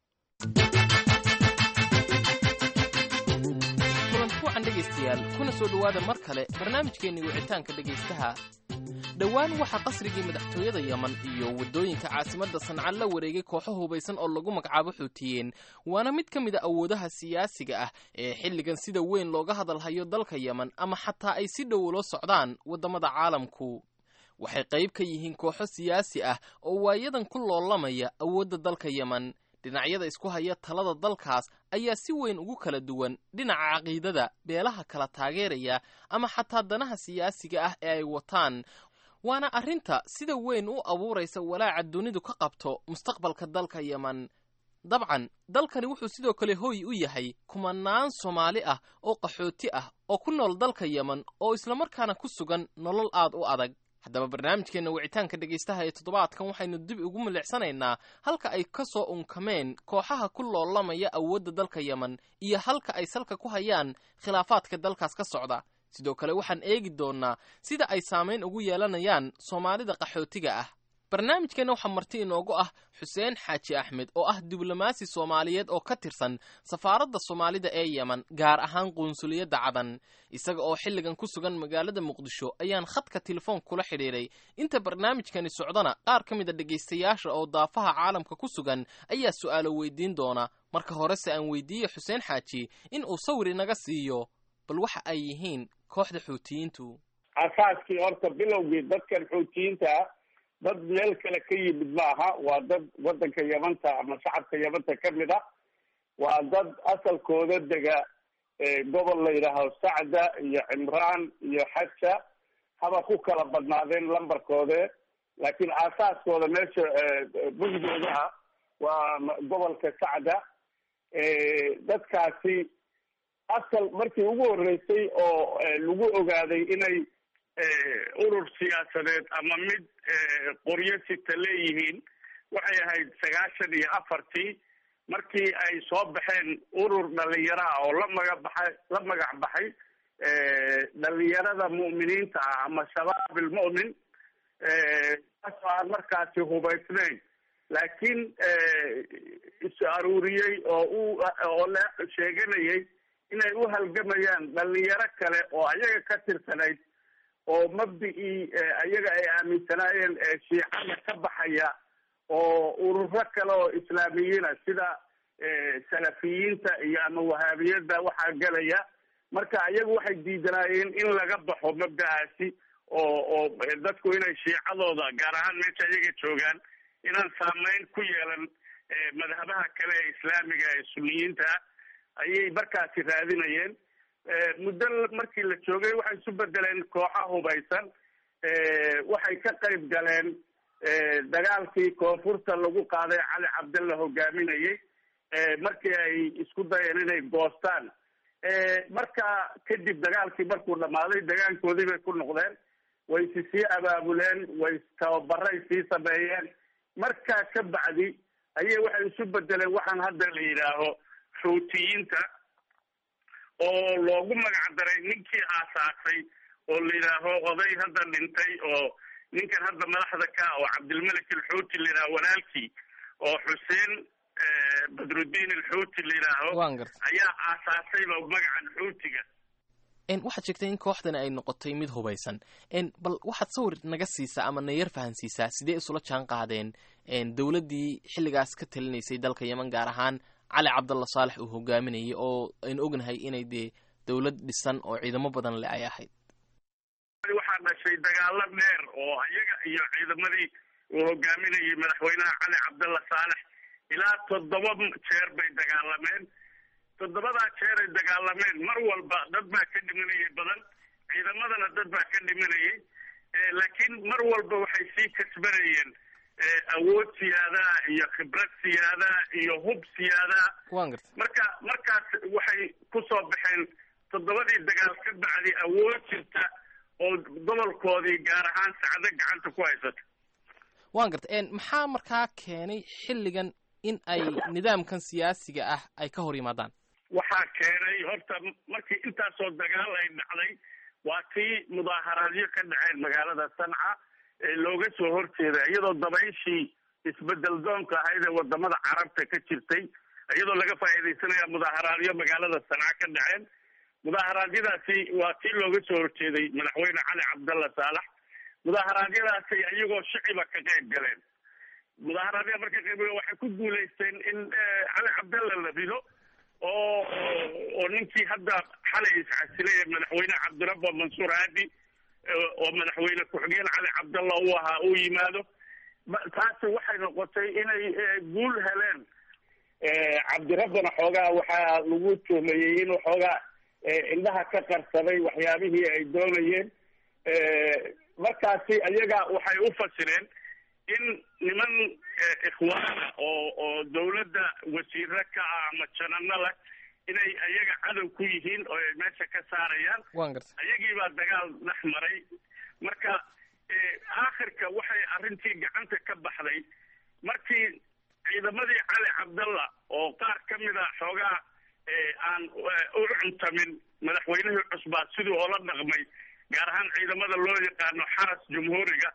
kulankuwacan dhegaystayaal kuna soo dhowaada mar kale barnaamijkeenni wicitaanka dhegaystaha dhowaan waxaa qasrigii madaxtooyada yeman iyo waddooyinka caasimadda sanca la wareegay kooxo hubaysan oo lagu magacaabo xuutiyeen waana mid ka mid a awoodaha siyaasiga ah ee xilligan sida weyn looga hadalhayo dalka yeman ama xataa ay si dhow ula socdaan waddamada caalamku waxay qayb ka yihiin kooxo siyaasi ah oo waayadan ku loolamaya awoodda dalka yeman dhinacyada isku haya talada dalkaas ayaa si weyn ugu kala duwan dhinaca caqiidada beelaha kala taageeraya ama xataa danaha siyaasiga ah ee ay wataan waana arrinta sida weyn u abuuraysa walaaca dunidu ka qabto mustaqbalka dalka yeman dabcan dalkani wuxuu sidoo kale hooy u yahay kumanaan soomaali ah oo qaxooti ah oo ku nool dalka yeman oo islamarkaana ku sugan nolol aad u adag haddaba barnaamijkeenna wicitaanka dhegaystaha ee toddobaadkan waxaynu dib ugu milicsanaynaa halka ay ka soo unkameen kooxaha ku loolamaya awoodda dalka yeman iyo halka ay salka ku hayaan khilaafaadka dalkaas ka socda sidoo kale waxaan eegi doonnaa sida ay saamayn ugu yeelanayaan soomaalida qaxootiga ah barnaamijkeenna waxaa marti inoogu ah xuseen xaaji axmed oo ah diblomaasi soomaaliyeed oo ka tirsan safaaradda soomaalida ee yemen gaar ahaan qunsuliyadda cadan isaga oo xilligan ku sugan magaalada muqdisho ayaan khadka telefoon kula xidhiiray inta barnaamijkani socdana qaar ka mid a dhegaystayaasha oo daafaha caalamka ku sugan ayaa su'aalo weydiin doona marka horese aan weydiiye xuseen xaaji in uu sawir inaga siiyo bal waxa ay yihiin kooxda xuutiyiintu asaaskii horta bilowgii dadkan xuutiyiinta ah dad meel kale ka yimid maaha waa dad waddanka yamanta ama shacabka yamanta ka mid ah waa dad asalkooda dega gobol la yidhaaho sacda iyo cimraan iyo xaja haba ku kala badnaadeen lambarkoode laakiin aasaaskooda meesha bugdooda ah waa gobolka sacda dadkaasi asal markii ugu horreysay oo lagu ogaaday inay urur siyaasadeed ama mid qoryo sita leeyihiin waxay ahayd sagaashan iyo afartii markii ay soo baxeen urur dhalinyaro ah oo la maga baxay la magac baxay dhalinyarada mu'miniinta ah ama shabaab ilmu'min taasoo aan markaasi hubaysnayn laakiin is aruuriyey oo u oo la sheeganayay inay u halgamayaan dhalinyaro kale oo ayaga ka tirsanayd oo mabdicii ayaga ay aaminsanaayeen shiicada ka baxaya oo ururo kale oo islaamiyiina sida salafiyiinta iyo ama wahaabiyada waxaa gelaya marka ayagu waxay diidanaayeen in laga baxo mabdacaasi oo oo dadku inay shiicadooda gaar ahaan meesha ayaga joogaan inaan saameyn ku yeelan madhabaha kale ee islaamiga ee suniyiinta ah ayay markaasi raadinayeen muddo markii la joogay waxay isu bedeleen kooxa hubaysan waxay ka qayb galeen dagaalkii koonfurta lagu qaaday cali cabdalla hogaaminayay markii ay isku dayeen inay goostaan marka kadib dagaalkii markuu dhamaaday dagaankoodii bay ku noqdeen way si sii abaabuleen way tababaray sii sameeyeen markaa ka bacdi ayay waxay isu bedeleen waxaan hadda la yidhaaho xuutiyiinta oo loogu magac daray ninkii aasaasay oo la yidhaaho oday hadda dhintay oo ninkan hadda madaxda ka oo cabdilmalik alxuuti la yidhaho walaalkii oo xuseen badrudiin alxuuti la yidhaaho ayaa aasaasayba magacan xuutiga waxaad sheegtay in kooxdani ay noqotay mid hubaysan bal waxaad sawir naga siisaa ama na yar fahansiisaa sidee isula jaan qaadeen dowladdii xilligaas ka talinaysay dalka yemen gaar ahaan cali cabdalla saalex uu hogaaminayay oo aynu ognahay inay dee dowlad dhisan oo ciidamo badan le ay ahayd waxaa dhashay dagaalo dheer oo iyaga iyo ciidamadii uu hogaaminayay madaxweynaha cali cabdalla saalex ilaa toddoba jeer bay dagaalameen toddobadaa jeer ay dagaalameen mar walba dad baa ka dhimanayay badan ciidamadana dad baa ka dhimanayay laakiin mar walba waxay sii kasbanayeen awood siyaadaa iyo khibrad siyaadaa iyo hub siyaadaa marka markaas waxay ku soo baxeen toddobadii dagaal ka bacdi awood jirta oo gobolkoodii gaar ahaan sacdo gacanta ku haysata waan garta maxaa markaa keenay xilligan in ay nidaamkan siyaasiga ah ay ka hor yimaadaan waxaa keenay horta markii intaasoo dagaal ay dhacday waa tii mudaaharaadyo ka dhaceen magaalada sanca ee looga soo horjeeda iyadoo dabayshii isbedel doonka ahayd ee wadamada carabta ka jirtay iyadoo laga faa'iidaysanaya mudaaharaadyo magaalada sanca ka dhaceen mudaaharaadyadaasi waa tii looga soo horjeeday madaxweyne cali cabdalla saalax mudaaharaadyadaasi iyagoo shiciba ka qayb galeen mudaaharaadya marka qayb waxay ku guulaysteen in cali cabdalla la rido oo oo ninkii hadda xalay iscasilay ee madaxweyne cabdirabbo mansuur haadi oo madaxweyne ku-xigeen cali cabdalla uu ahaa uu yimaado taasi waxay noqotay inay guul heleen cabdirabbana xoogaa waxaa lagu tuhmayey inuu xoogaa indhaha ka qarsaday waxyaabihii ay doonayeen markaasi ayaga waxay u fasireen in niman ikhwaana oo oo dawladda wasiiro ka ah ama janano leh inay ayaga cadow ku yihiin oo ay meesha ka saarayaan ayagiibaa dagaal dhex maray marka aakhirka waxay arrintii gacanta ka baxday markii ciidamadii cali cabdalla oo qaar ka mid a xoogaa aan u cuntamin madaxweynihii cusbaa siduu oola dhaqmay gaar ahaan ciidamada loo yaqaano xaras jumhuuriga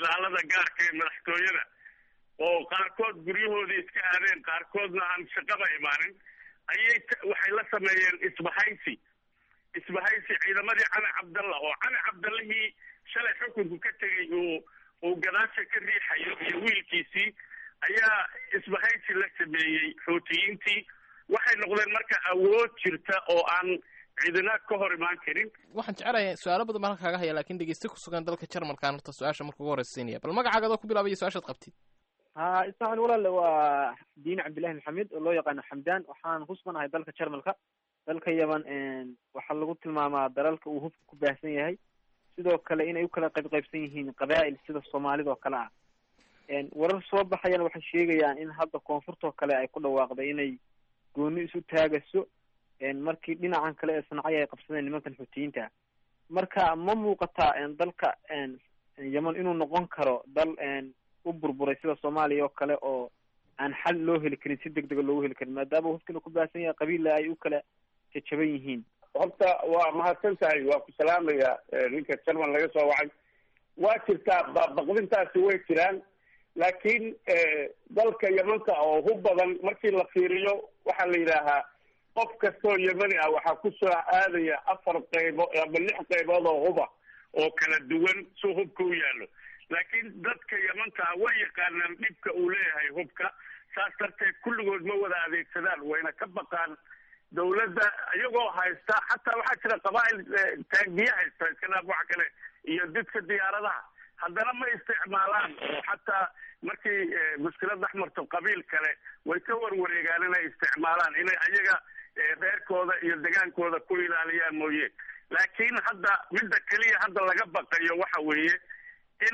ilaalada gaarka ee madaxtooyada oo qaarkood guryahoodii iska aadeen qaarkoodna aan shaqaba imaanin ayay waxay la sameeyeen isbahaysi isbahaysi ciidamadii cali cabdalla oo cali cabdallihii shalay xukunku ka tegay uu uu gadaasha ka riixayo iyo wiilkiisii ayaa isbahaysi la sameeyey xuutiyiintii waxay noqdeen marka awood jirta oo aan ciidana ka hor imaan karin waxaan jecelahay su-aalo badan baan halka kaga haya lakin dhegeyste ku sugan dalka jarmalkaan horta su-aasha marka ugu horeysa siinaya bal magacaaga adoo ku bilaabaya su-aashaad qabtid ha ismaxil walaale waa diin cabdillahi maxamed oo loo yaqaano xamdan waxaan ku suganahay dalka jarmalka dalka yaman waxaa lagu tilmaamaa dalalka uu hubka ku baahsan yahay sidoo kale inay u kala qayb qaybsan yihiin qabaa'il sida soomaalida oo kale ah warar soo baxayana waxay sheegayaan in hadda koonfurtoo kale ay ku dhawaaqday inay gooni isu taagayso markii dhinacan kale ee sancaya ay qabsadeen nimankan xuutiyiinta marka ma muuqataa dalka yeman inuu noqon karo dal u burburay sida soomaaliya oo kale oo aan xal loo heli karin si deg dega loogu heli karin maadaama hubkina ku baahsan yahay qabiilla ay u kala jajaban yihiin horta waa mahadsan tahay waa ku salaamaya ninka jarman laga soo wacay waa jirtaa baqdintaasi way jiraan laakiin dalka yemanka oo hub badan markii la fiiriyo waxaa la yidhaahaa qof kastoo yemani ah waxaa kusoo aadaya afar qaybo ama lix qaybood oo huba oo kala duwan si hubka u yaallo laakiin dadka yemanka ah way yaqaanaan dhibka uu leeyahay hubka saas darteed kulligood ma wada adeegsadaan wayna ka baqaan dawladda iyagoo haysta xataa waxaa jira qabaa'il taangiye haysta iska dhaaf waxa kale iyo didka diyaaradaha haddana ma isticmaalaan oo xataa markii mushkilad dhex marto qabiil kale way ka warwareegaan inay isticmaalaan inay ayaga reerkooda iyo degaankooda ku ilaaliyaan mooye laakiin hadda midda keliya hadda laga baqayo waxa weeye in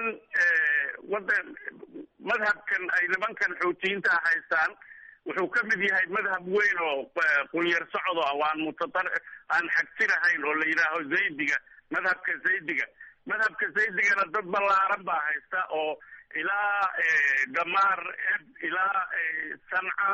wadan madhabkan ay nimankan xuutiyiinta haystaan wuxuu ka mid yahay madhab weyn oo qunyar socdo ah aan mutaar aan xagsinahayn oo la yidhaaho zaydiga madhabka zaydiga madhabka zaydigana dad ballaaran baa haysta oo ilaa damaar eb ilaa sanca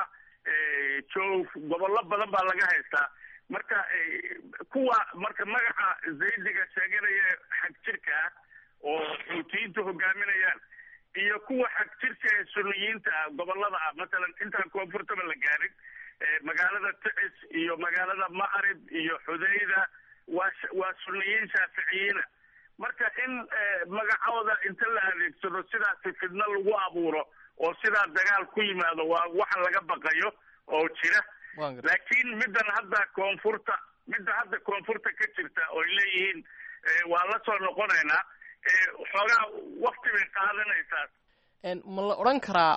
joof gobollo badan baa laga haystaa marka kuwa marka magaca zaydiga sheeganaya xag jirka ah oo xuutiyiintu hogaaminayaan iyo kuwa xag jirka ee suniyiinta ah gobolada ah masalan intaan koonfurtaba la gaarin magaalada ticis iyo magaalada ma'rib iyo xudayda waa waa suniyiin shaaficiyiina marka in magacooda inta la adeegsado sidaasi fidno lagu abuuro oo sidaa dagaal ku yimaado waa waxa laga baqayo oo jira laakiin middan hadda koonfurta midda hadda koonfurta ka jirta oo ay leeyihiin waa la soo noqonaynaa xoogaa wakti bay qaadanaysaa ma la odhan karaa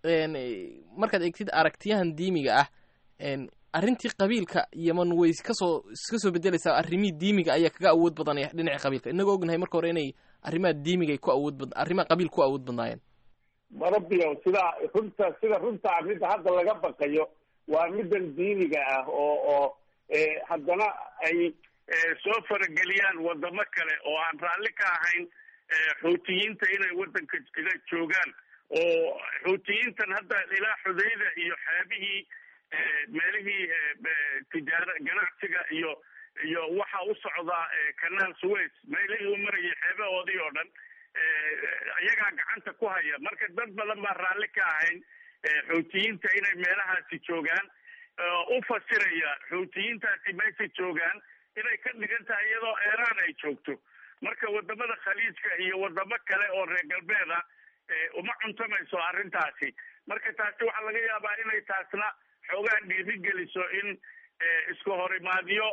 markaad eegtid aragtiyahan diimiga ah arrintii qabiilka yeman way kasoo iska soo bedelaysaa arrimihii diimiga ayaa kaga awood badanaya dhinaca qabiilka inagoo ognahay marka hore inay arrimaha diimiga ay ku awood bad arrimaha qabiil ku awood badnaayeen marabio sidaa runta sida runtaa midda hadda laga baqayo waa middan diiniga ah oo oo haddana ay soo farageliyaan wadamo kale oo aan raalli ka ahayn xuutiyiinta inay waddanka inay joogaan oo xuutiyiintan hadda ilaa xudayda iyo xeebihii meelihii tijaara ganacsiga iyo iyo waxa u socdaa kanaal suways meelihii u marayay xeebahoodii oo dhan iyagaa gacanta ku haya marka dad badan baa raalli ka ahayn xuutiyiinta inay meelahaasi joogaan u fasiraya xuutiyiintaasi meesha joogaan inay ka dhigan tahay iyadoo eeraan ay joogto marka wadamada khaliijka iyo wadamo kale oo reer galbeed ah uma cuntamayso arrintaasi marka taasi waxaa laga yaabaa inay taasna xoogaa dhiirigeliso in isku horimaadyo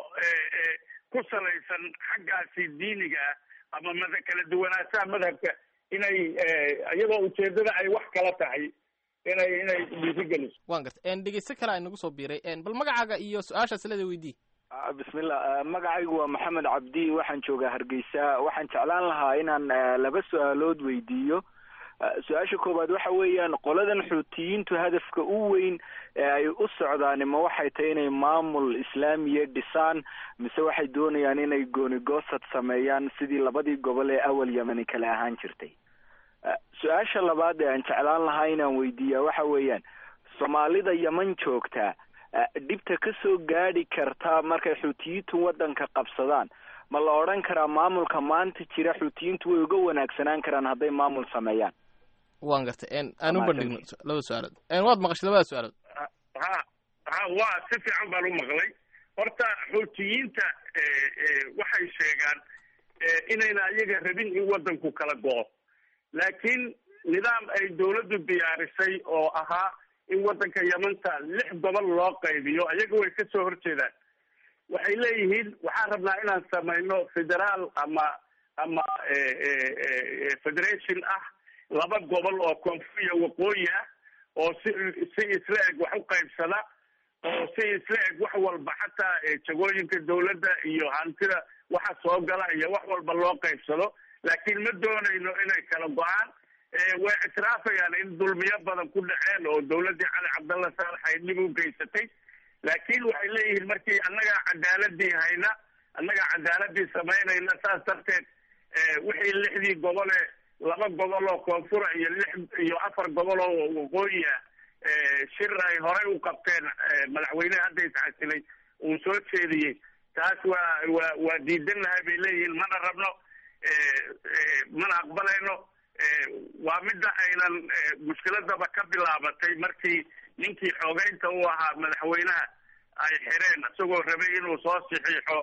ku salaysan xaggaasi diiniga ah ama mada kala duwanaanshaha madhabka inay iyadoo ujeedada ay wax kala tahay inay inay dhiirigeliso wan garta dhegeyste kale ay nagu soo biiray bal magacaaga iyo su-aashaas leeda weydii bismillah magacaygu waa maxamed cabdi waxaan joogaa hargeysa waxaan jeclaan lahaa inaan laba su-aalood weydiiyo su-aasha koowaad waxa weeyaan qoladan xuutiyiintu hadafka u weyn ee ay u socdaani ma waxay tahay inay maamul islaamiya dhisaan mise waxay doonayaan inay goonigoosad sameeyaan sidii labadii gobol ee awal yemani kale ahaan jirtay su-aasha labaad ee aan jeclaan lahaa inaan weydiiyaa waxa weeyaan soomaalida yeman joogtaa dhibta ka soo gaadhi karta markay xuutiyiintu waddanka qabsadaan ma la odhan karaa maamulka maanta jira xuutiyiintu way uga wanaagsanaan karaan hadday maamul sameeyaan waan gartay aan u bandhigno laba su-aalood waad maqashay labada su-aalood ha ha waa si fiican baan u maqlay horta xuutiyiinta waxay sheegaan inayna iyaga rabin in waddanku kala go-o laakiin nidaam ay dawladdu diyaarisay oo ahaa in waddanka yamanta lix gobol loo qaybiyo ayaga way ka soo horjeedaan waxay leeyihiin waxaan rabnaa inaan samayno federaal ama ama federation ah laba gobol oo koonfur iyo waqooyi ah oo si si isla eg wax u qaybsada oo si isla eg wax walba xataa jagooyinka dawladda iyo hantida waxa soo gala iyo wax walba loo qaybsado laakiin ma doonayno inay kala go-aan way ictiraafayaan in dulmiyo badan ku dhaceen oo dawladdii cali cabdalla saalax ay dhib u geysatay laakiin waxay leeyihiin markii annagaa cadaaladii hayna annagaa cadaaladii samaynayna saas darteed wixii lixdii gobole laba gobol oo koonfura iyo lix iyo afar gobol oo waqooyi ah shir ay horey u qabteen madaxweyneha hadda iscasilay uu soo jeediyey taas waa waa waa diidanahay bay leeyihiin mana rabno mana aqbalayno waa midda aynan mushkiladaba ka bilaabatay markii ninkii xoogeynta u ahaa madaxweynaha ay xireen isagoo rabay inuu soo saxiixo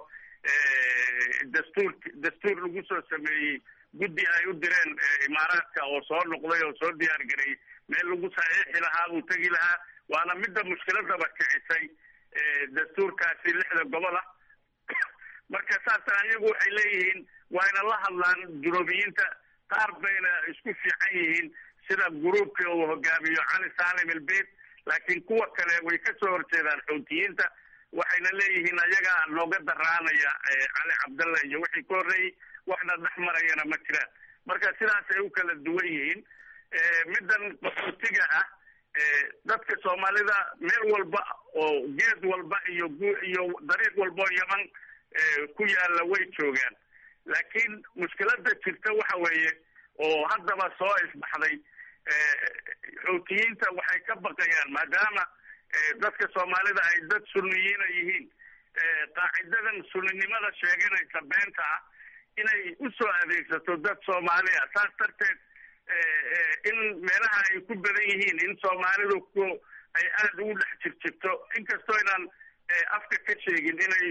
dastuur dastuur lagu soo sameeyey guddi ay u direen imaaraadka oo soo noqday oo soo diyaar gareeyey meel lagu saxiixi lahaa uu tegi lahaa waana midda mushkiladaba kicisay dastuurkaasi lixda gobol ah marka saasa iyagu waxay leeyihiin waa yna la hadlaan junuubiyiinta qaar bayna isku fiican yihiin sida gruubka uu hogaamiyo cali salim ilbeit laakiin kuwa kale way ka soo horjeedaan xuutiyiinta waxayna leeyihiin ayagaa nooga daraanaya cali cabdalla iyo wixii ka horreeyey waxna dhex marayana ma jiraan marka sidaas ay u kala duwan yihiin middan qaxootiga ah dadka soomaalida meel walba oo geed walba iyo iyo dariiq walba oo yaman ku yaalla way joogaan laakiin mushkilada jirta waxa weeye oo haddaba soo isbaxday xuutiyiinta waxay ka baqayaan maadaama dadka soomaalida ay dad sunniyiina yihiin qaacidadan sunninimada sheeganaysa beenta ah inay usoo adeegsato dad soomaali ah saas darteed in meelaha ay ku badan yihiin in soomaalidu ku ay aada ugu dhex jirjirto inkastoo inaan afka ka sheegin inay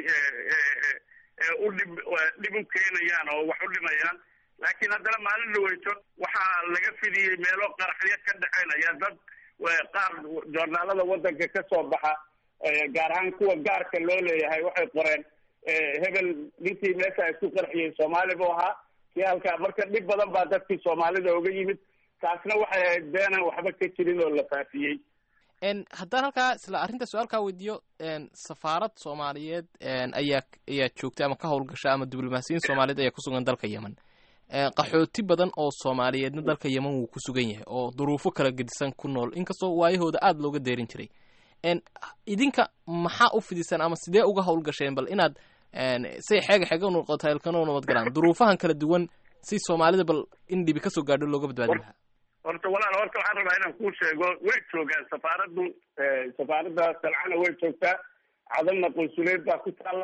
u dhib dhib u keenayaan oo wax u dhimayaan laakiin haddana maalin dhaweyto waxaa laga fidiyey meelo qaraxyo ka dhexeynaya dad qaar joornaalada waddanka ka soo baxa gaar ahaan kuwa gaarka loo leeyahay waxay qoreen hebel ninkii meesha isku qarxiyey soomaali buu ahaa kii halkaa marka dhib badan baa dadkii soomaalida oga yimid taasna waxay ahayd beenan waxba ka jirin oo la faafiyey haddaan halkaa isla arrinta su-aalkaa weydiiyo safaarad soomaaliyeed ayaa ayaa joogta ama ka howlgasha ama diblomaasiyiin soomaaliyeed ayaa kusugan dalka yemen qaxooti badan oo soomaaliyeedna dalka yemen wuu ku sugan yahay oo duruufo kala gedisan ku nool inkastoo waayahooda aada looga deerin jiray idinka maxaa u fidisaan ama sidee uga howlgasheen bal inaad say xeega xeega unoqoto helkano nabad galaan duruufahan kala duwan si soomaalida bal in dhibi kasoo gaadho looga badbaadin lahaa horta walaal horta waxaan rabaa inaan kuu sheego way joogaan safaaraddu safaaradda salcana way joogtaa cadalna qunsuleed baa ku taalla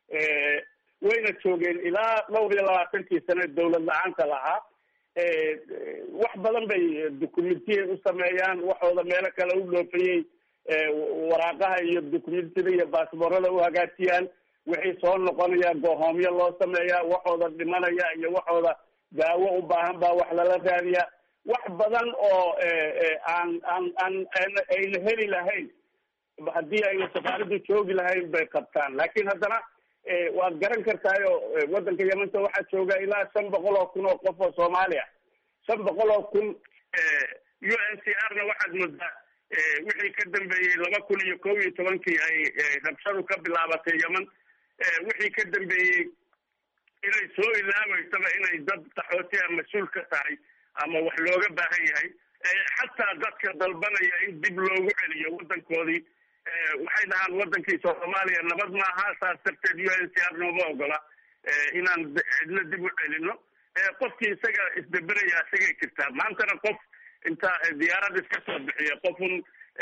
wayna joogeen ilaa dhowr iyo labaatankii sane dawlad la-aanta lahaa wax badan bay documentiyay u sameeyaan waxooda meelo kale u dhoofayey waraaqaha iyo documentida iyo baasboorada u hagaajiyaan wixii soo noqonaya goohoomyo loo sameeyaa waxooda dhimanaya iyo waxooda daawo u baahan baa wax lala raadiyaa wax badan oo aan aan aan ayna heli lahayn haddii ayna safaaraddu joogi lahayn bay qabtaan laakiin haddana waad garan kartaayo waddanka yamanta waxaa jooga ilaa shan boqol oo kun oo qof oo soomaali ah shan boqol oo kun u n c r na waxaad moodaa wixii ka dambeeyey laba kun iyo kow iyo tobankii ay rabshadu ka bilaabatay yeman wixii ka dambeeyey inay soo ilaabeysaba inay dad qaxootiha mas-uul ka tahay ama wax looga baahan yahay xataa dadka dalbanaya in dib loogu celiyo waddankoodii waxay dhahaan waddankii soomaaliya nabad maaha saas darteed u n c r nooma ogola inaan cidna dib u celino qofkii isaga isdaberaya isagay jirtaa maantana qof inta diyaarad iska soo bixiya qofun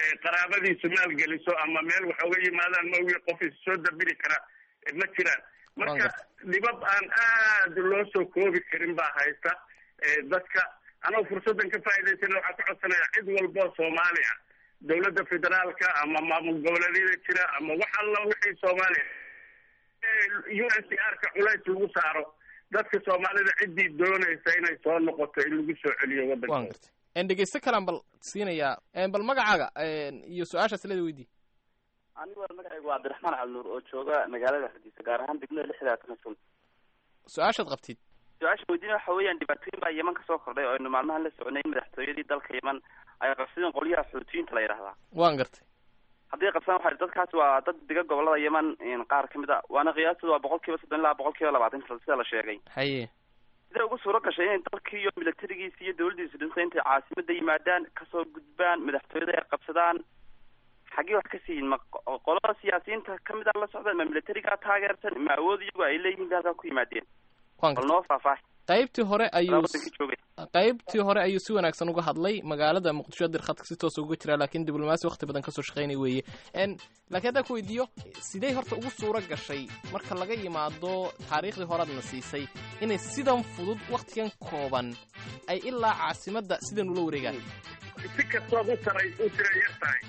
qaraabadiisu maalgeliso ama meel wax oga yimaadaan maogi qof is soo dabiri kara ma jiraan marka dhibab aan aad loo soo koobi karin baa haysta dadka anoo fursaddan ka faa'idaysana waxaa ka codsanaya cid walboo soomaaliya dawladda federaalka ama maamul goboleedyada jira ama wax alla wixii soomaaliya u n c r ka culays lagu saaro dadka soomaalida ciddii doonaysa inay soo noqoto in lagu soo celiyo waan waddanka gartay dhegeysto kalaan bal siinayaa bal magacaaga iyo su-aashaas leeda weydii anigu magacaygu waa cabdiraxmaan cabdinuur oo jooga magaalada hargeysa gaar ahaan degmada lixdaatan kun su-aashaad qabtid su-aasha weydiin waxa weeyaan dhibaatooyin baa yeman kasoo kordhay oo aynu maalmahan la soconay madaxtooyadii dalka yeman ay qabsadeen qolyaha xuutiyiinta la yidhahdaa waan gartay haddii qabsadaan waxa dadkaas waa dad dega gobolada yeman qaar kamid a waana qiyaastooda waa boqol kiiba soddon ilaa boqol kiiba labaatan sida la sheegay haye siday ugu suuro gashay inay dalkii iyo milatarigiisi iyo dawladdiisu dhintay intay caasimada yimaadaan kasoo gudbaan madaxtooyada ay qabsadaan xaggee wax ka siiyin ma qo- qolada siyaasiyiinta kamid a la socdaan ma militarigaa taageersan ma awood iyagu ay leeyihiin bay halkaa ku yimaadeen waan bal gartay noo faahfaahi qaybtii hore ayuu wadankii joogay qaybtii hore ayuu si wanaagsan uga hadlay magaalada muqdisho dir khadka si toos uga jira laakiin diblomaasi waqti badan kasoo shaqaynay weeye n laakiin haddaan ku weydiiyo sidee horta ugu suuro gashay marka laga yimaado taariikhdii horeadna siisay inay sidan fudud waktigan kooban ay ilaa caasimadda sidan ula wareegaan si kastood u taray u tira yar tahay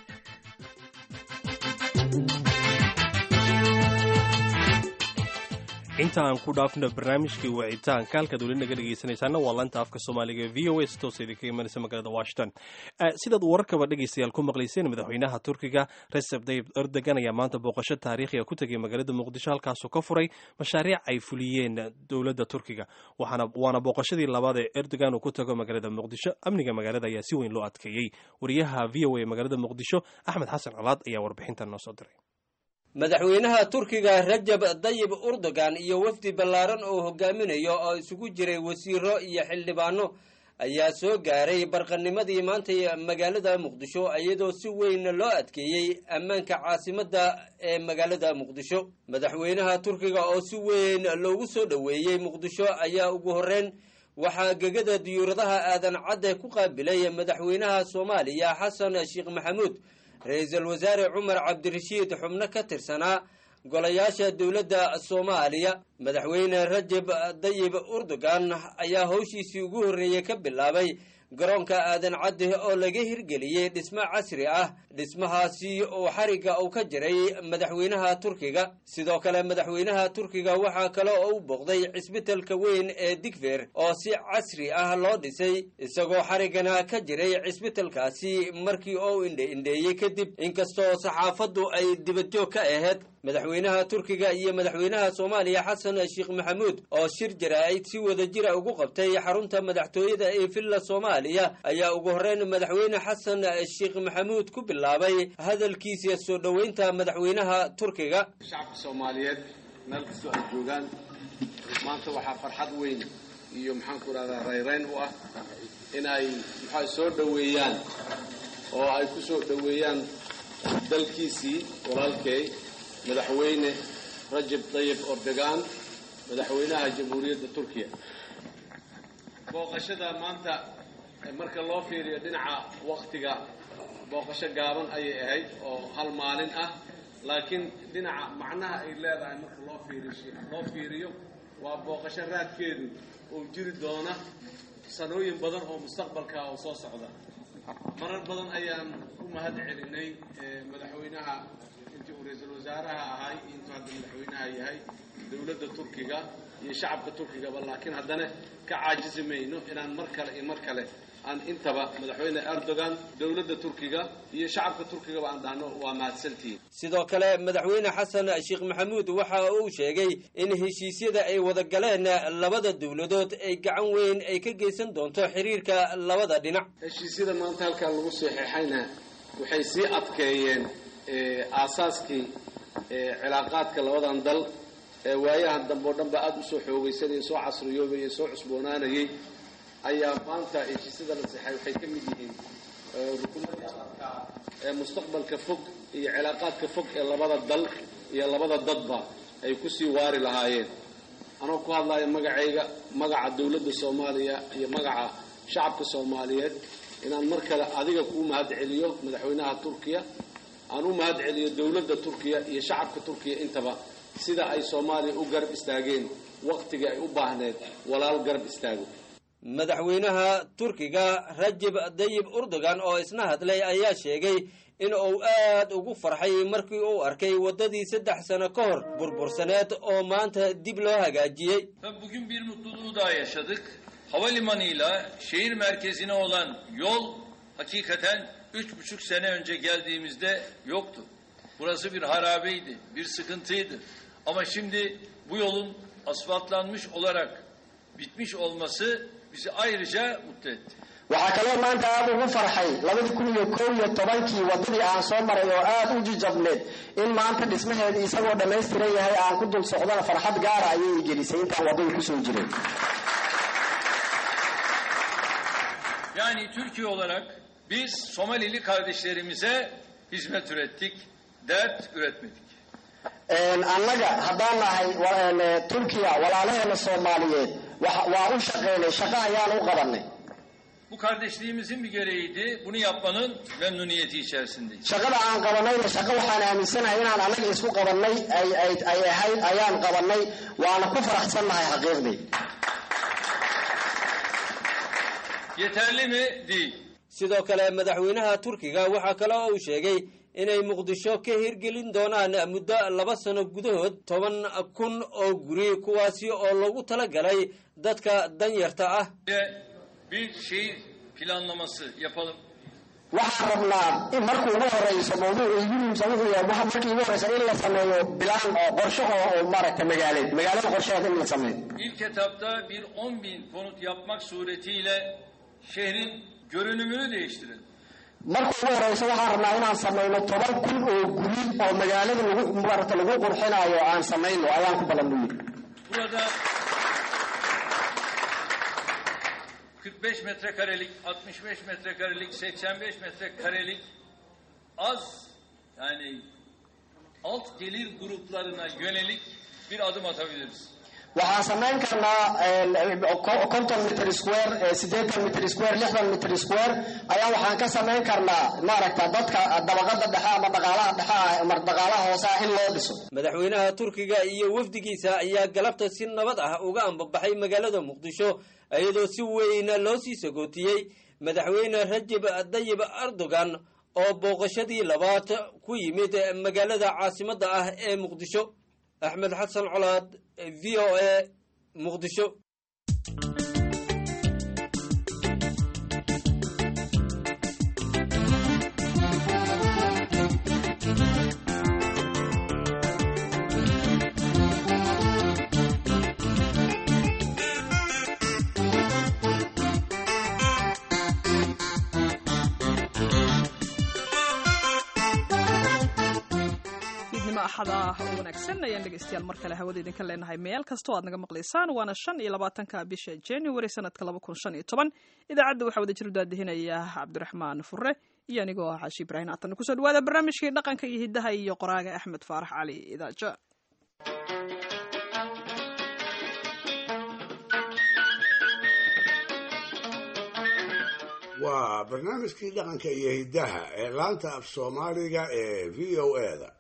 inta aan ku dhaafno barnaamijkii wicitaanka halkaad weli naga dhegaysanaysaana waa lanta afka soomaaliga e v o a si toosa idinkaga imanaysa magaalada washington Eh, sidaad wararkaba dhegaystayaal ku maqlayseen madaxweynaha turkiga recep tayyip erdogan ayaa maanta booqasho taariikhiga ku tegay magaalada muqdisho halkaasoo ka furay mashaariic ay fuliyeen dowladda turkiga waxaana waana booqashadii labaad ee erdogan uu ku tago magaalada muqdisho amniga magaalada ayaa si weyn loo adkeeyey wariyaha v o a magaalada muqdisho axmed xasan colaad ayaa warbixintan noo soo diray madaxweynaha turkiga rajab dayib urdogan iyo wafdi ballaaran oo hogaaminayo oo isugu jiray wasiiro iyo xildhibaano ayaa soo gaaray barqanimadii maantay magaalada muqdisho iyadoo si weyn loo adkeeyey ammaanka caasimadda ee magaalada muqdisho madaxweynaha turkiga oo si weyn loogu soo dhoweeyey muqdisho ayaa ugu horreyn waxaa gegada diyuuradaha aadan cadde ku qaabilay madaxweynaha soomaaliya xasan sheekh maxamuud ra-iisul wasaare cumar cabdirashiid xubno ka tirsanaa golayaasha dowladda soomaaliya madaxweyne rajab dayib urdogan ayaa howshiisii ugu horreeyey ka bilaabay garoonka aadan cadde oo laga hirgeliyey dhismo casri ah dhismahaasi oo xarigga uu ka jiray madaxweynaha turkiga sidoo kale madaxweynaha turkiga waxaa kale oo u booqday cisbitalka weyn ee digfer oo si casri ah loo dhisay isagoo xariggana ka jiray cisbitalkaasi markii oo indhe indheeyey kadib inkastoo saxaafaddu ay dibadjoog ka ahayd madaxweynaha turkiga iyo madaxweynaha soomaaliya xasan sheekh maxamuud oo shir jaraa'id si wada jira ugu qabtay xarunta madaxtooyada ee villa soomaaliya ayaa ugu horreyn madaxweyne xasan sheekh maxamuud ku bilaabay hadalkiisa soo dhoweynta madaxweynaha turkiga shacabka soomaaliyeed meel kastoo ay joogaan maanta waxaa farxad weyn iyo maxaan ku rahdaa rayrayn u ah inay maxaa soo dhoweeyaan oo ay ku soo dhoweeyaan dalkiisii walaalkay madaxweyne rajab tayyib erdogan madaxweynaha jamhuuriyadda turkiya booqashada maanta marka loo fiiriyo dhinaca waktiga booqasho gaaban ayay ahayd oo hal maalin ah laakiin dhinaca macnaha ay leedahay marka loo fiiriyo loo fiiriyo waa booqasho raadkeedu oo jiri doona sanooyin badan oo mustaqbalka oo soo socda marar badan ayaan u mahad celinay madaxweynaha intii uu ra-iisul wasaaraha ahay iyo intuu hadda madaxweynaha yahay dowladda turkiga iyo shacabka turkigaba laakiin haddana ka caajisi mayno inaan mar kale iyo mar kale aan intaba madaxweyne erdogan dowladda turkiga iyo shacabka turkigaba aan dhahno waa mahadsantihiin sidoo kale madaxweyne xasan sheekh maxamuud waxa uu sheegay in heshiisyada ay wada galeen labada dowladood ay gacan weyn ay ka geysan doonto xiriirka labada dhinac heshiisyada maanta halkaa lagu saxeexayna waxay sii adkeeyeen aasaaskii cilaaqaadka labadan dal ee waayahan dambe oo dhan ba aada usoo xoogaysanayay soo casriyoobayay soo cusboonaanayay ayaa maanta heshiisyada la sexay waxay ka mid yihiin rukumadii adarka ee mustaqbalka fog iyo cilaaqaadka fog ee labada dal iyo labada dadba ay kusii waari lahaayeen anoo ku hadlaya magacayga magaca dowladda soomaaliya iyo magaca shacabka soomaaliyeed inaan mar kale adiga kuu mahad celiyo madaxweynaha turkiya aan u mahad celiyo dowladda turkiya iyo shacabka turkiya intaba sida ay soomaaliya u garab istaageen wakhtigii ay u baahneed walaal garab istaago madaxweynaha turkiga rajab dayib urdogan oo isna hadlay ayaa sheegay in uu aad ugu farxay markii uu arkay waddadii saddex sano ka hor burbursaneed oo maanta dib loo hagaajiyey Bugün bir mutluluğu daha yaşadık. Havalimanıyla şehir merkezine olan yol hakikaten üç buçuk sene önce geldiğimizde yoktu. Burası bir harabeydi, bir sıkıntıydı. Ama şimdi bu yolun asfaltlanmış olarak bitmiş olması bizi ayrıca mutlu etti. waxaa kaloo maanta aada ugu farxay labadii kun iyo kow iyo tobankii waddadii aan soo maray oo aada u jijabneed in maanta dhismaheeda isagoo dhammaystiran yahay aan ku dul socdana farxad gaara ayay i gelisay intaan waddada kusoo jiray Yani Türkiye olarak biz Somalili kardeşlerimize hizmet ürettik, dert üretmedik. annaga haddaan nahay wa- turkiya walaalaheena soomaaliyeed wa- waa u shaqaynay shaqo ayaan u qabanay Bu kardeşliğimizin bir gereğiydi. Bunu yapmanın memnuniyeti içerisindeyiz. shaqada aan qabanayna shaqo waxaan aaminsanahay inaan annaga isku qabanay ay ay ay ahayd ayaan qabanay waana ku faraxsannahay xaqiiqdii Yeterli mi? Değil. sidoo kale madaxweynaha turkiga waxaa kale oo uu sheegay inay muqdisho ka hirgelin doonaan muddo laba sano gudahood toban kun oo guri kuwaasi oo loogu talagalay dadka danyarta ah Ve bir şehir planlaması yapalım. waxaan rabnaa in markuu ugu horeyso mawduuca igu muhiimsan wuxuu yahay waxa markii ugu horeysa in la sameeyo bilaan oo qorshe oo oo maaragtay magaaleed magaalada qorsheheeda in la sameeyo İlk etapta bir 10 bin konut yapmak suretiyle şehrin görünümünü değiştirelim. markuu ugu horeyso waxaan rabnaa inaan sameyno toban kun oo guri oo magaalada lagu maaragta lagu qurxinayo aan sameyno ayaan ku ballaniyey Burada 45 metrekarelik, 65 metrekarelik, 85 metrekarelik az yani alt gelir gruplarına yönelik bir adım atabiliriz. waxaan samayn karnaa eh, konton mitr square eh, siddeetan mitr square lixdan mitr square ayaa waxaan ka samayn karnaa maaragta dadka dabaqada dhexe ama dhaqaalaha dhexe ah ama dhaqaalaha hoose ah in loo dhiso madaxweynaha turkiga iyo wafdigiisa ayaa galabta si nabad ah uga ambabaxay magaalada muqdisho iyadoo si weyn loo sii sagootiyey madaxweyne rajab dayib erdogan oo booqashadii labaad ku yimid magaalada caasimadda ah ee muqdisho axmed xasan colaad v o a muqdisho fiidnimo axada oo wanaagsan ayaan dhegaystayaal mar kale hawada idinka leenahay meel kastoo aad naga maqlaysaan waana shan iyo labaatanka bisha january sanadka laba kun shan iyo toban idaacadda waxaa wada jir daadihinaya cabdiraxmaan fure iyo anigoo ah xaashi ibraahim haatan kusoo dhawaada barnaamijkii dhaqanka iyo hiddaha iyo qoraaga axmed faarax cali idaaja waa barnaamijkii dhaqanka iyo hiddaha ee laanta af soomaaliga ee v o a-da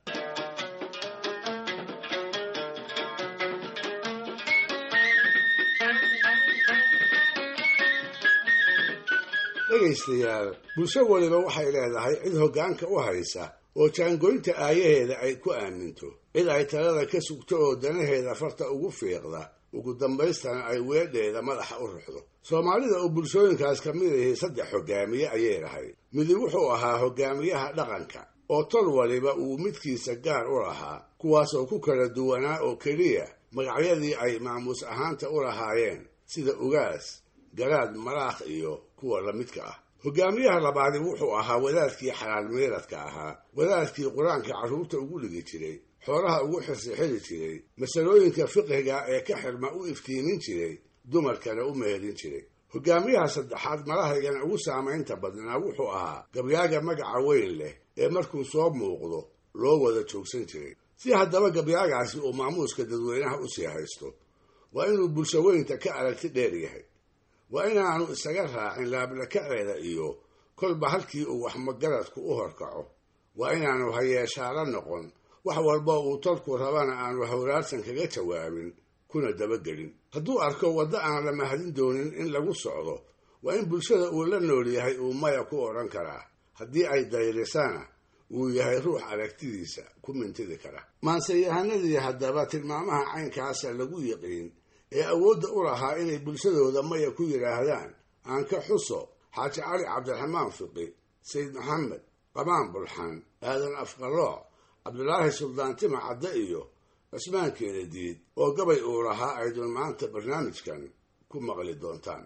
dhegaystayaal bulsho waliba waxay leedahay cid hoggaanka u haysa oo jaangoynta aayaheeda ay ku aaminto cid ay talada ka sugto oo danaheeda farta ugu fiiqda ugu dambaystana ay weedheeda madaxa u ruxdo soomaalida oo bulshooyinkaas ka mid ahi saddex hoggaamiye ayay lahayd midi wuxuu ahaa hoggaamiyaha dhaqanka oo tol waliba uu midkiisa gaar u lahaa kuwaasoo ku kala duwanaa oo keliya magacyadii ay maamuus ahaanta u lahaayeen sida ugaas garaad malaakh iyo kuwa la midka ah hoggaamiyaha labaadi wuxuu ahaa wadaadkii xalaal meeradka ahaa wadaadkii qur-aanka carruurta ugu dhigi jiray xoolaha ugu xirsixiri jiray masalooyinka fiqhiga ee ka xirma u iftiimin jiray dumarkana u meherin jiray hoggaamiyaha saddexaad malahaygana ugu saamaynta badnaa wuxuu ahaa gabyaaga magaca weyn leh ee markuu soo muuqdo loo wada joogsan jiray si haddaba gabyaagaasi uu maamuuska dadweynaha u sii haysto waa inuu bulsho weynta ka aragti dheer yahay waa inaanu isaga raacin laablakaceeda iyo kolba halkii uu waxmagaradku u horkaco waa inaanu hayeeshaalo noqon wax walba uu tolku rabana aanu hawraarsan kaga jawaabin kuna dabagelin hadduu arko waddo aan la mahadin doonin in lagu socdo waa in bulshada uu la nool yahay uu maya ku odhan karaa haddii ay dayrisana uu yahay ruux aragtidiisa ku mintidi kara maanseyahanadii haddaba tilmaamaha caynkaasa lagu yiqiin ee awoodda u lahaa inay bulshadooda maya ku yidhaahdaan aan ka xuso xaaji cali cabdiraxmaan fiqi sayid maxamed qamaan bulxan aadan afqalooc cabdulaahi suldaan tima cadde iyo cismaan keenadiid oo gabay uu lahaa aydun maanta barnaamijkan ku maqli doontaan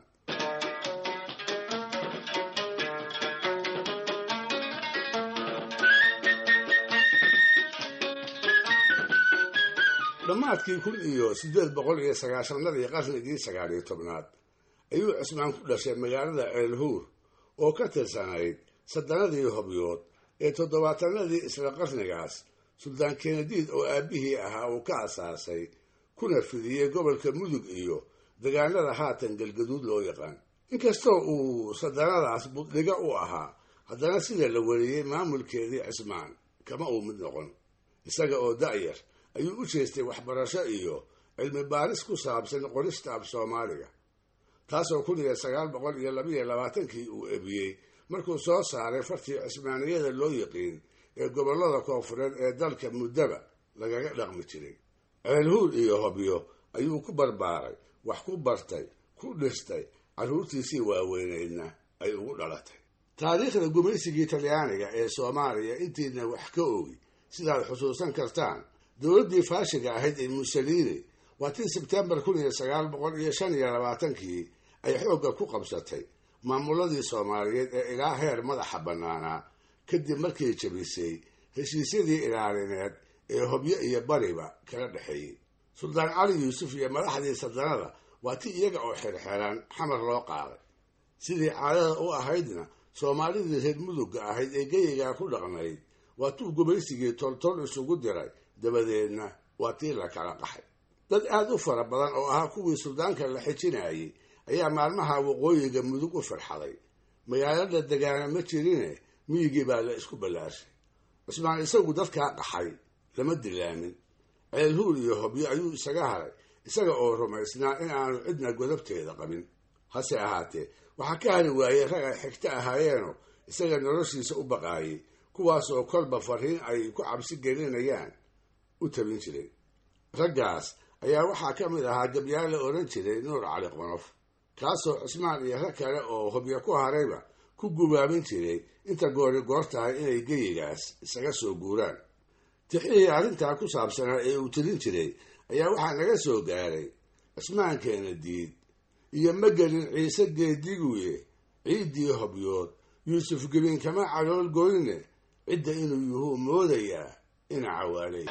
dhammaadkii kun iyo siddeed boqol iyo sagaashanadii qarnigii sagaaliyo tobnaad ayuu cismaan ku dhashay magaalada ceelhuur oo ka tirsanayd saddanadii hobyood ee toddobaatanadii isla qarnigaas suldaan kenadiid oo aabbihii ahaa uu ka asaasay kuna fidiyey gobolka mudug iyo degaanada haatan galgaduud loo yaqaan inkastoo uu saddanadaas buddhiga u ahaa haddana sida la wariyey maamulkeedii cismaan kama uu mid noqon isaga oo da'yar ayuu u jeestay waxbarasho iyo cilmi baaris ku saabsan qorista af soomaaliga taasoo kun iyo sagaal boqol iyo labaiyo labaatankii uu ebiyey markuu soo saaray fartii cismaaniyada loo yiqiin ee gobollada koonfureed ee dalka muddaba lagaga dhaqmi jiray ceelhuur iyo hobyo ayuu ku barbaaray wax ku bartay ku dhistay carruurtiisii waaweyneydna ay ugu dhalatay taariikhda gumaysigii talyaaniga ee soomaaliya intiidna wax ka ogi sidaad xusuusan kartaan dowladdii faashiga ahayd ee mussolini waa tii sebtembar kun iyo sagaal boqol iyo shan iyo labaatankii ay xoogga ku qabsatay maamuladii soomaaliyeed ee ilaa heer madaxa bannaanaa kadib markay jabisay heshiisyadii ilaalineed ee hobyo iyo bariba kala dhexeeyey suldaan cali yuusuf iyo madaxdii sadanada waa ti iyaga oo xirxiran xamar loo qaaday sidii caadada u ahaydna soomaalidii reer mudugga ahayd ee geyigaa ku dhaqnayd waa tuu gumaysigii toltol isugu diray dabadeedna waa tii la kala qaxay dad aada u fara badan oo ahaa kuwii suldaanka la xijinayay ayaa maalmaha waqooyiga mudug u farxaday magaalada degaana ma jirine miyigii baa la isku ballaashay cismaan isagu dadkaa qaxay lama dilaamin ceelhuur iyo hobyo ayuu isaga haray isaga oo rumaysnaa in aanu cidna godabteeda qabin hase ahaatee waxaa ka hari waayey rag ay xigto ahaayeenoo isaga noloshiisa u baqaayay kuwaasoo kolba fariin ay ku cabsi gelinayaan u tabin jiray raggaas ayaa waxaa ka mid ahaa gabyaal la odhan jiray nuur cali qonof kaasoo cismaan iyo rag kale oo hobyo ku harayba ku gubaabin jiray inta goori goor tahay inay geyigaas isaga soo guuraan tixihii arrintaa ku saabsanaa ee uu tirin jiray ayaa waxaa naga soo gaaray cismaankeena diid iyo magelin ciise geediguye ciiddii hobyood yuusuf gebin kama calool goyne cidda inuu yuhuu moodayaa ina cawaalay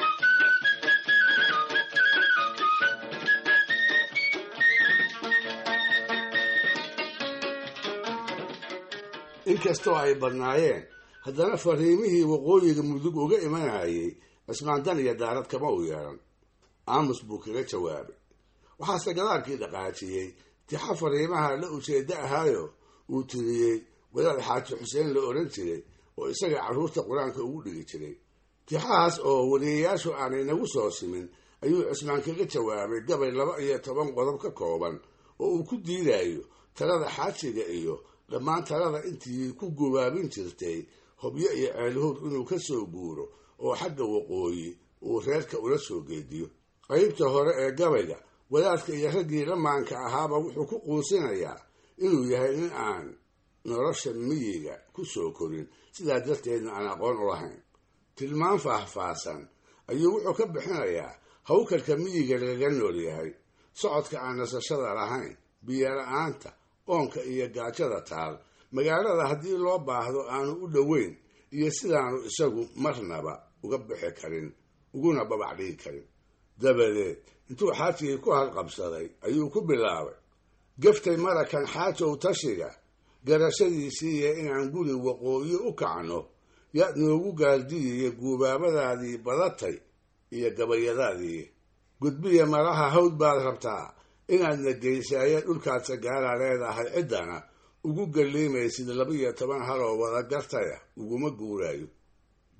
inkastoo ay badnaayeen haddana fariimihii waqooyiga mudug uga imanayay cismaan dan iyo daarad kama u yeelan aamus buu kaga jawaabay waxaase gadaalkii dhaqaajiyey tixa fariimaha la ujeeddo ahaayo uu tiriyey wadaad xaaji xuseen la odhan jiray oo isaga carruurta qur-aanka ugu dhigi jiray tixahaas oo wariyayaashu aanay nagu soo simin ayuu cismaan kaga jawaabay gabay laba iyo toban qodob ka kooban oo uu ku diidayo talada xaajiga iyo dhammaan talada intii ku gubaabin jirtay hobyo iyo ceelhuur inuu ka soo guuro oo xagga waqooyi uu reerka ula soo geediyo qaybta hore ee gabayga wadaadka iyo raggii lamaanka ahaaba wuxuu ku quusinayaa inuu yahay nin aan nolosha miyiga ku soo korin sidaa darteedna aan aqoon u lahayn tilmaan faahfaahsan ayuu wuxuu ka bixinayaa hawkarka miyiga lagaga nool yahay socodka aan nasashada lahayn biyo-la-aanta oonka iyo gaajada taal magaalada haddii loo baahdo aanu u dhoweyn iyo sidaanu isagu marnaba uga bixi karin uguna babac dhigi karin dabadeed intuu xaajigii ku halqabsaday ayuu ku bilaabay gaftay marakan xaajow tashiga garashadiisiiya inaan guri waqooyi u kacno yaad noogu gaardiyiyo guubaabadaadii badatay iyo gabayadaadii gudbiya malaha hawd baad rabtaa inaadna geysaayo dhulkaad sagaala leedahay ciddana ugu galliimaysid laba-iyo toban haloo wada gartaya uguma guuraayo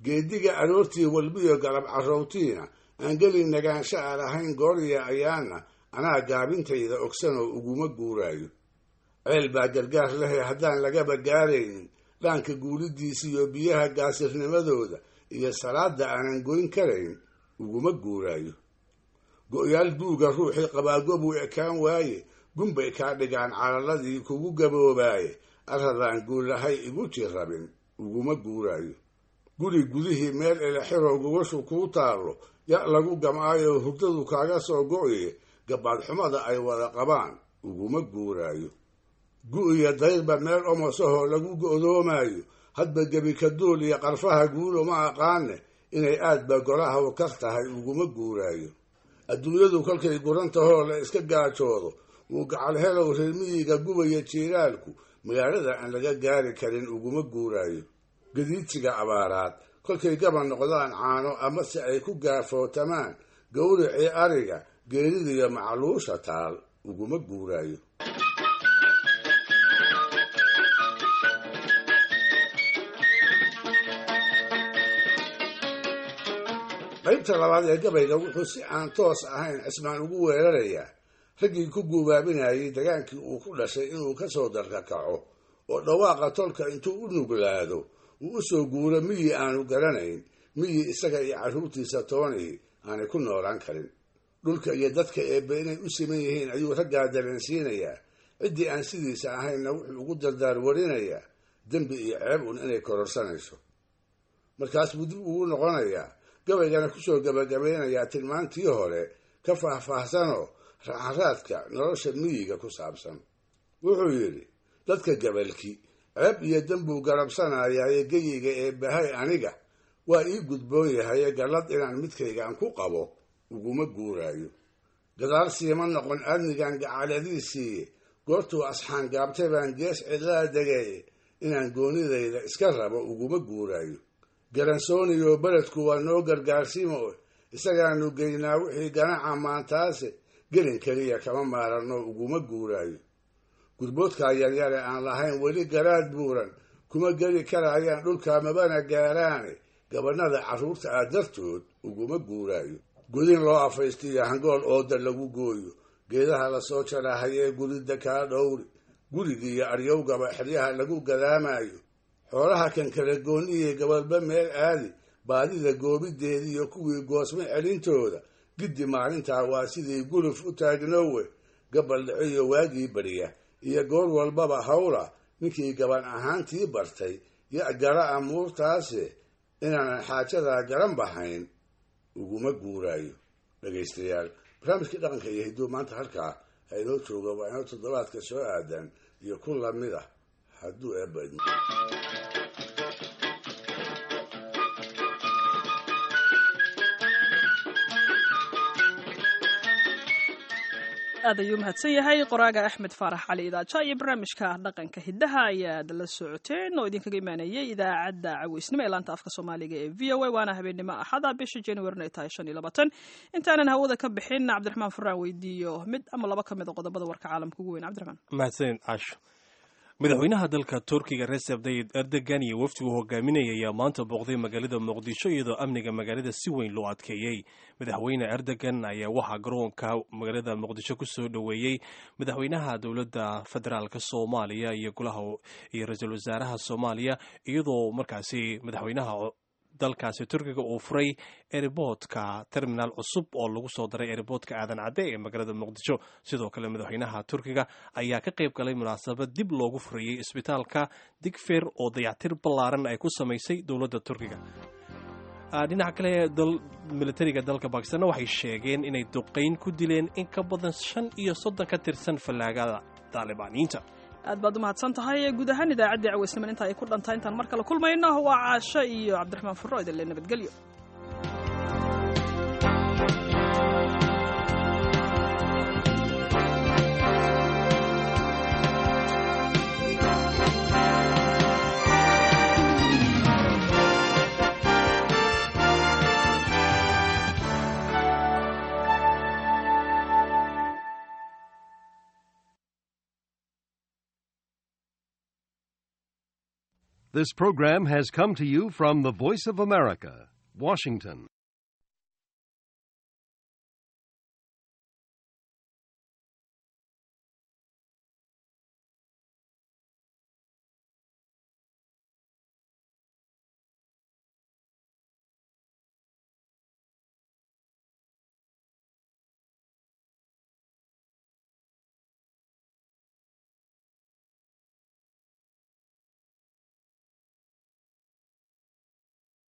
geediga aroortii walbiyo galab carrowtiina aan geli nagaansho aan ahayn gooriya ayaana anaa gaabintayda ogsanoo uguma guuraayo ceel baa gargaar lehe haddaan lagaba gaaraynin dhaanka guulidiisa iyo biyaha gaasirnimadooda iyo salaada aanan goyn karayn uguma guuraayo go-yaal duuga ruuxii qabaagobuu ekaan waaye gunbay kaa dhigaan calaladii kugu gaboobaaye arradaan guulahay igu tii rabin uguma guuraayo guri gudihii meel elexiroo gubashu kuu taallo ya lagu gamaayo hurdadu kaaga soo go-ye gabaadxumada ay wada qabaan uguma guuraayo gu-iyo dayrba meel omosahoo lagu go'doomaayo hadba gebi kaduul iyo qarfaha guulo ma aqaane inay aadba golaha kar tahay uguma guuraayo adduunyadu kolkay gurantahoo la iska gaajoodo wuu gacal helow reermiyiga gubaya jiiraalku magaalada aan laga gaari karin uguma guuraayo gadiidsiga abaaraad kolkay gaba noqdaan caano amase ay ku gaafootamaan gawricii ariga geeridiyo macluusha taal uguma guuraayo qaybta labaad ee gabayga wuxuu si aan toos ahayn cismaan ugu weerarayaa raggii ku guubaabinayay dagaankii uu ku dhashay inuu ka soo darkakaco oo dhawaaqa tolka intuu u nuglaado uu u soo guuro miyi aanu garanayn miyi isaga iyo carruurtiisa toonii aanay ku noolaan karin dhulka iyo dadka eebbe inay u siman yihiin ayuu raggaa dareensiinayaa ciddii aan sidiisa ahaynna wuxuu ugu dardaar warinayaa dembi iyo ceeb un inay kororsanayso markaas buu dib ugu noqonayaa gabaygana kusoo gabagabeynayaa tilmaantii hore ka faahfaahsanoo raxaraadka nolosha miyiga ku saabsan wuxuu yidhi dadka gabalki ceeb iyo dembuu garabsanayaaye geyiga ee bahay aniga waa ii gudboon yahaye gallad inaan midkaygaan ku qabo uguma guuraayo gadaal siima noqon aadnigan gacaladiisiiye goortuu asxaan gaabtay baan gees cidlaa degaye inaan goonidayda iska rabo uguma guuraayo garansooniyoo beledku waa noo gargaarsiimo isagaanu geynaa wixii ganaca maantaase gelin keliya kama maaranno uguma guuraayo gurboodkaa yaryare aan lahayn weli garaad buuran kuma geli karayaan dhulkaa mabana gaaraane gabanada carruurta ah dartood uguma guuraayo godin loo afaystiyo hangool ooda lagu gooyo geedaha lasoo jarahayee gurida kaa dhowri gurigii iyo aryowgaba xeryaha lagu gadaamayo xoolaha kan kala gooniye gabalba meel aadi baadida goobideediiyo kuwii goosme celintooda giddi maalintaa waa sidii guluf u taagnowe gabal dhiciyo waagii beriya iyo goor walbaba hawla ninkii gaban ahaantii bartay ya gara amuurtaase inaanan xaajadaa garan bahayn uguma guuraayo dhegaystayaal barnaamijkii dhaqanka iyo hidduu maanta halkaa ha inoo jooga waa inoo toddobaadka soo aadan iyo ku lamid ah hadduu eebadmo aad ayuu mahadsan yahay qoraaga axmed faarax cali idaaja iyo barnaamijka dhaqanka hiddaha ayaad la socoteen oo idinkaga imaanayay idaacadda caweysnimo ee laanta afka soomaaliga ee v o a waana habeenimo axada bisha januarina ay tahay shan iyo labaatan intaanan hawada ka bixin cabdiraxmaan furaan weydiiyo mid ama laba ka mid a qodobada warka caalamka ugu weyn cabdiraxmaan mahadsanid casho madaxweynaha dalka turkiga recep tayyib erdogan iyo wafdigu hogaaminaya ayaa maanta booqday magaalada muqdisho iyadoo amniga magaalada si weyn loo adkeeyey madaxweyne erdogan ayaa waxaa garoonka magaalada muqdisho ku soo dhoweeyey madaxweynaha dowladda federaalk soomaaliya iyo golaha iyo ra-iisul wasaaraha soomaaliya iyadoo markaasi madaxweynaha dalkaasi turkiga uu furay eriboodka terminaal cusub oo lagu soo daray eriboodka aadan cadde ee magaalada muqdisho sidoo kale madaxweynaha turkiga ayaa ka qayb galay munaasabad dib loogu furayey isbitaalka digfer oo dayactir ballaaran ay ku samaysay dowladda turkiga dhinaca kale militariga dalka bakistanna waxay sheegeen inay duqayn ku dileen in ka badan shan iyo soddon ka tirsan fallaagada taalibaaniyiinta aad baad u mahadsan tahay guud ahaan idaacaddii caweysniman inta ay ku dhantahay intaan mar kale kulmayno waa caasho iyo cabdiraxmaan furro idinle nabadgelyo This program has come to you from the Voice of America, Washington.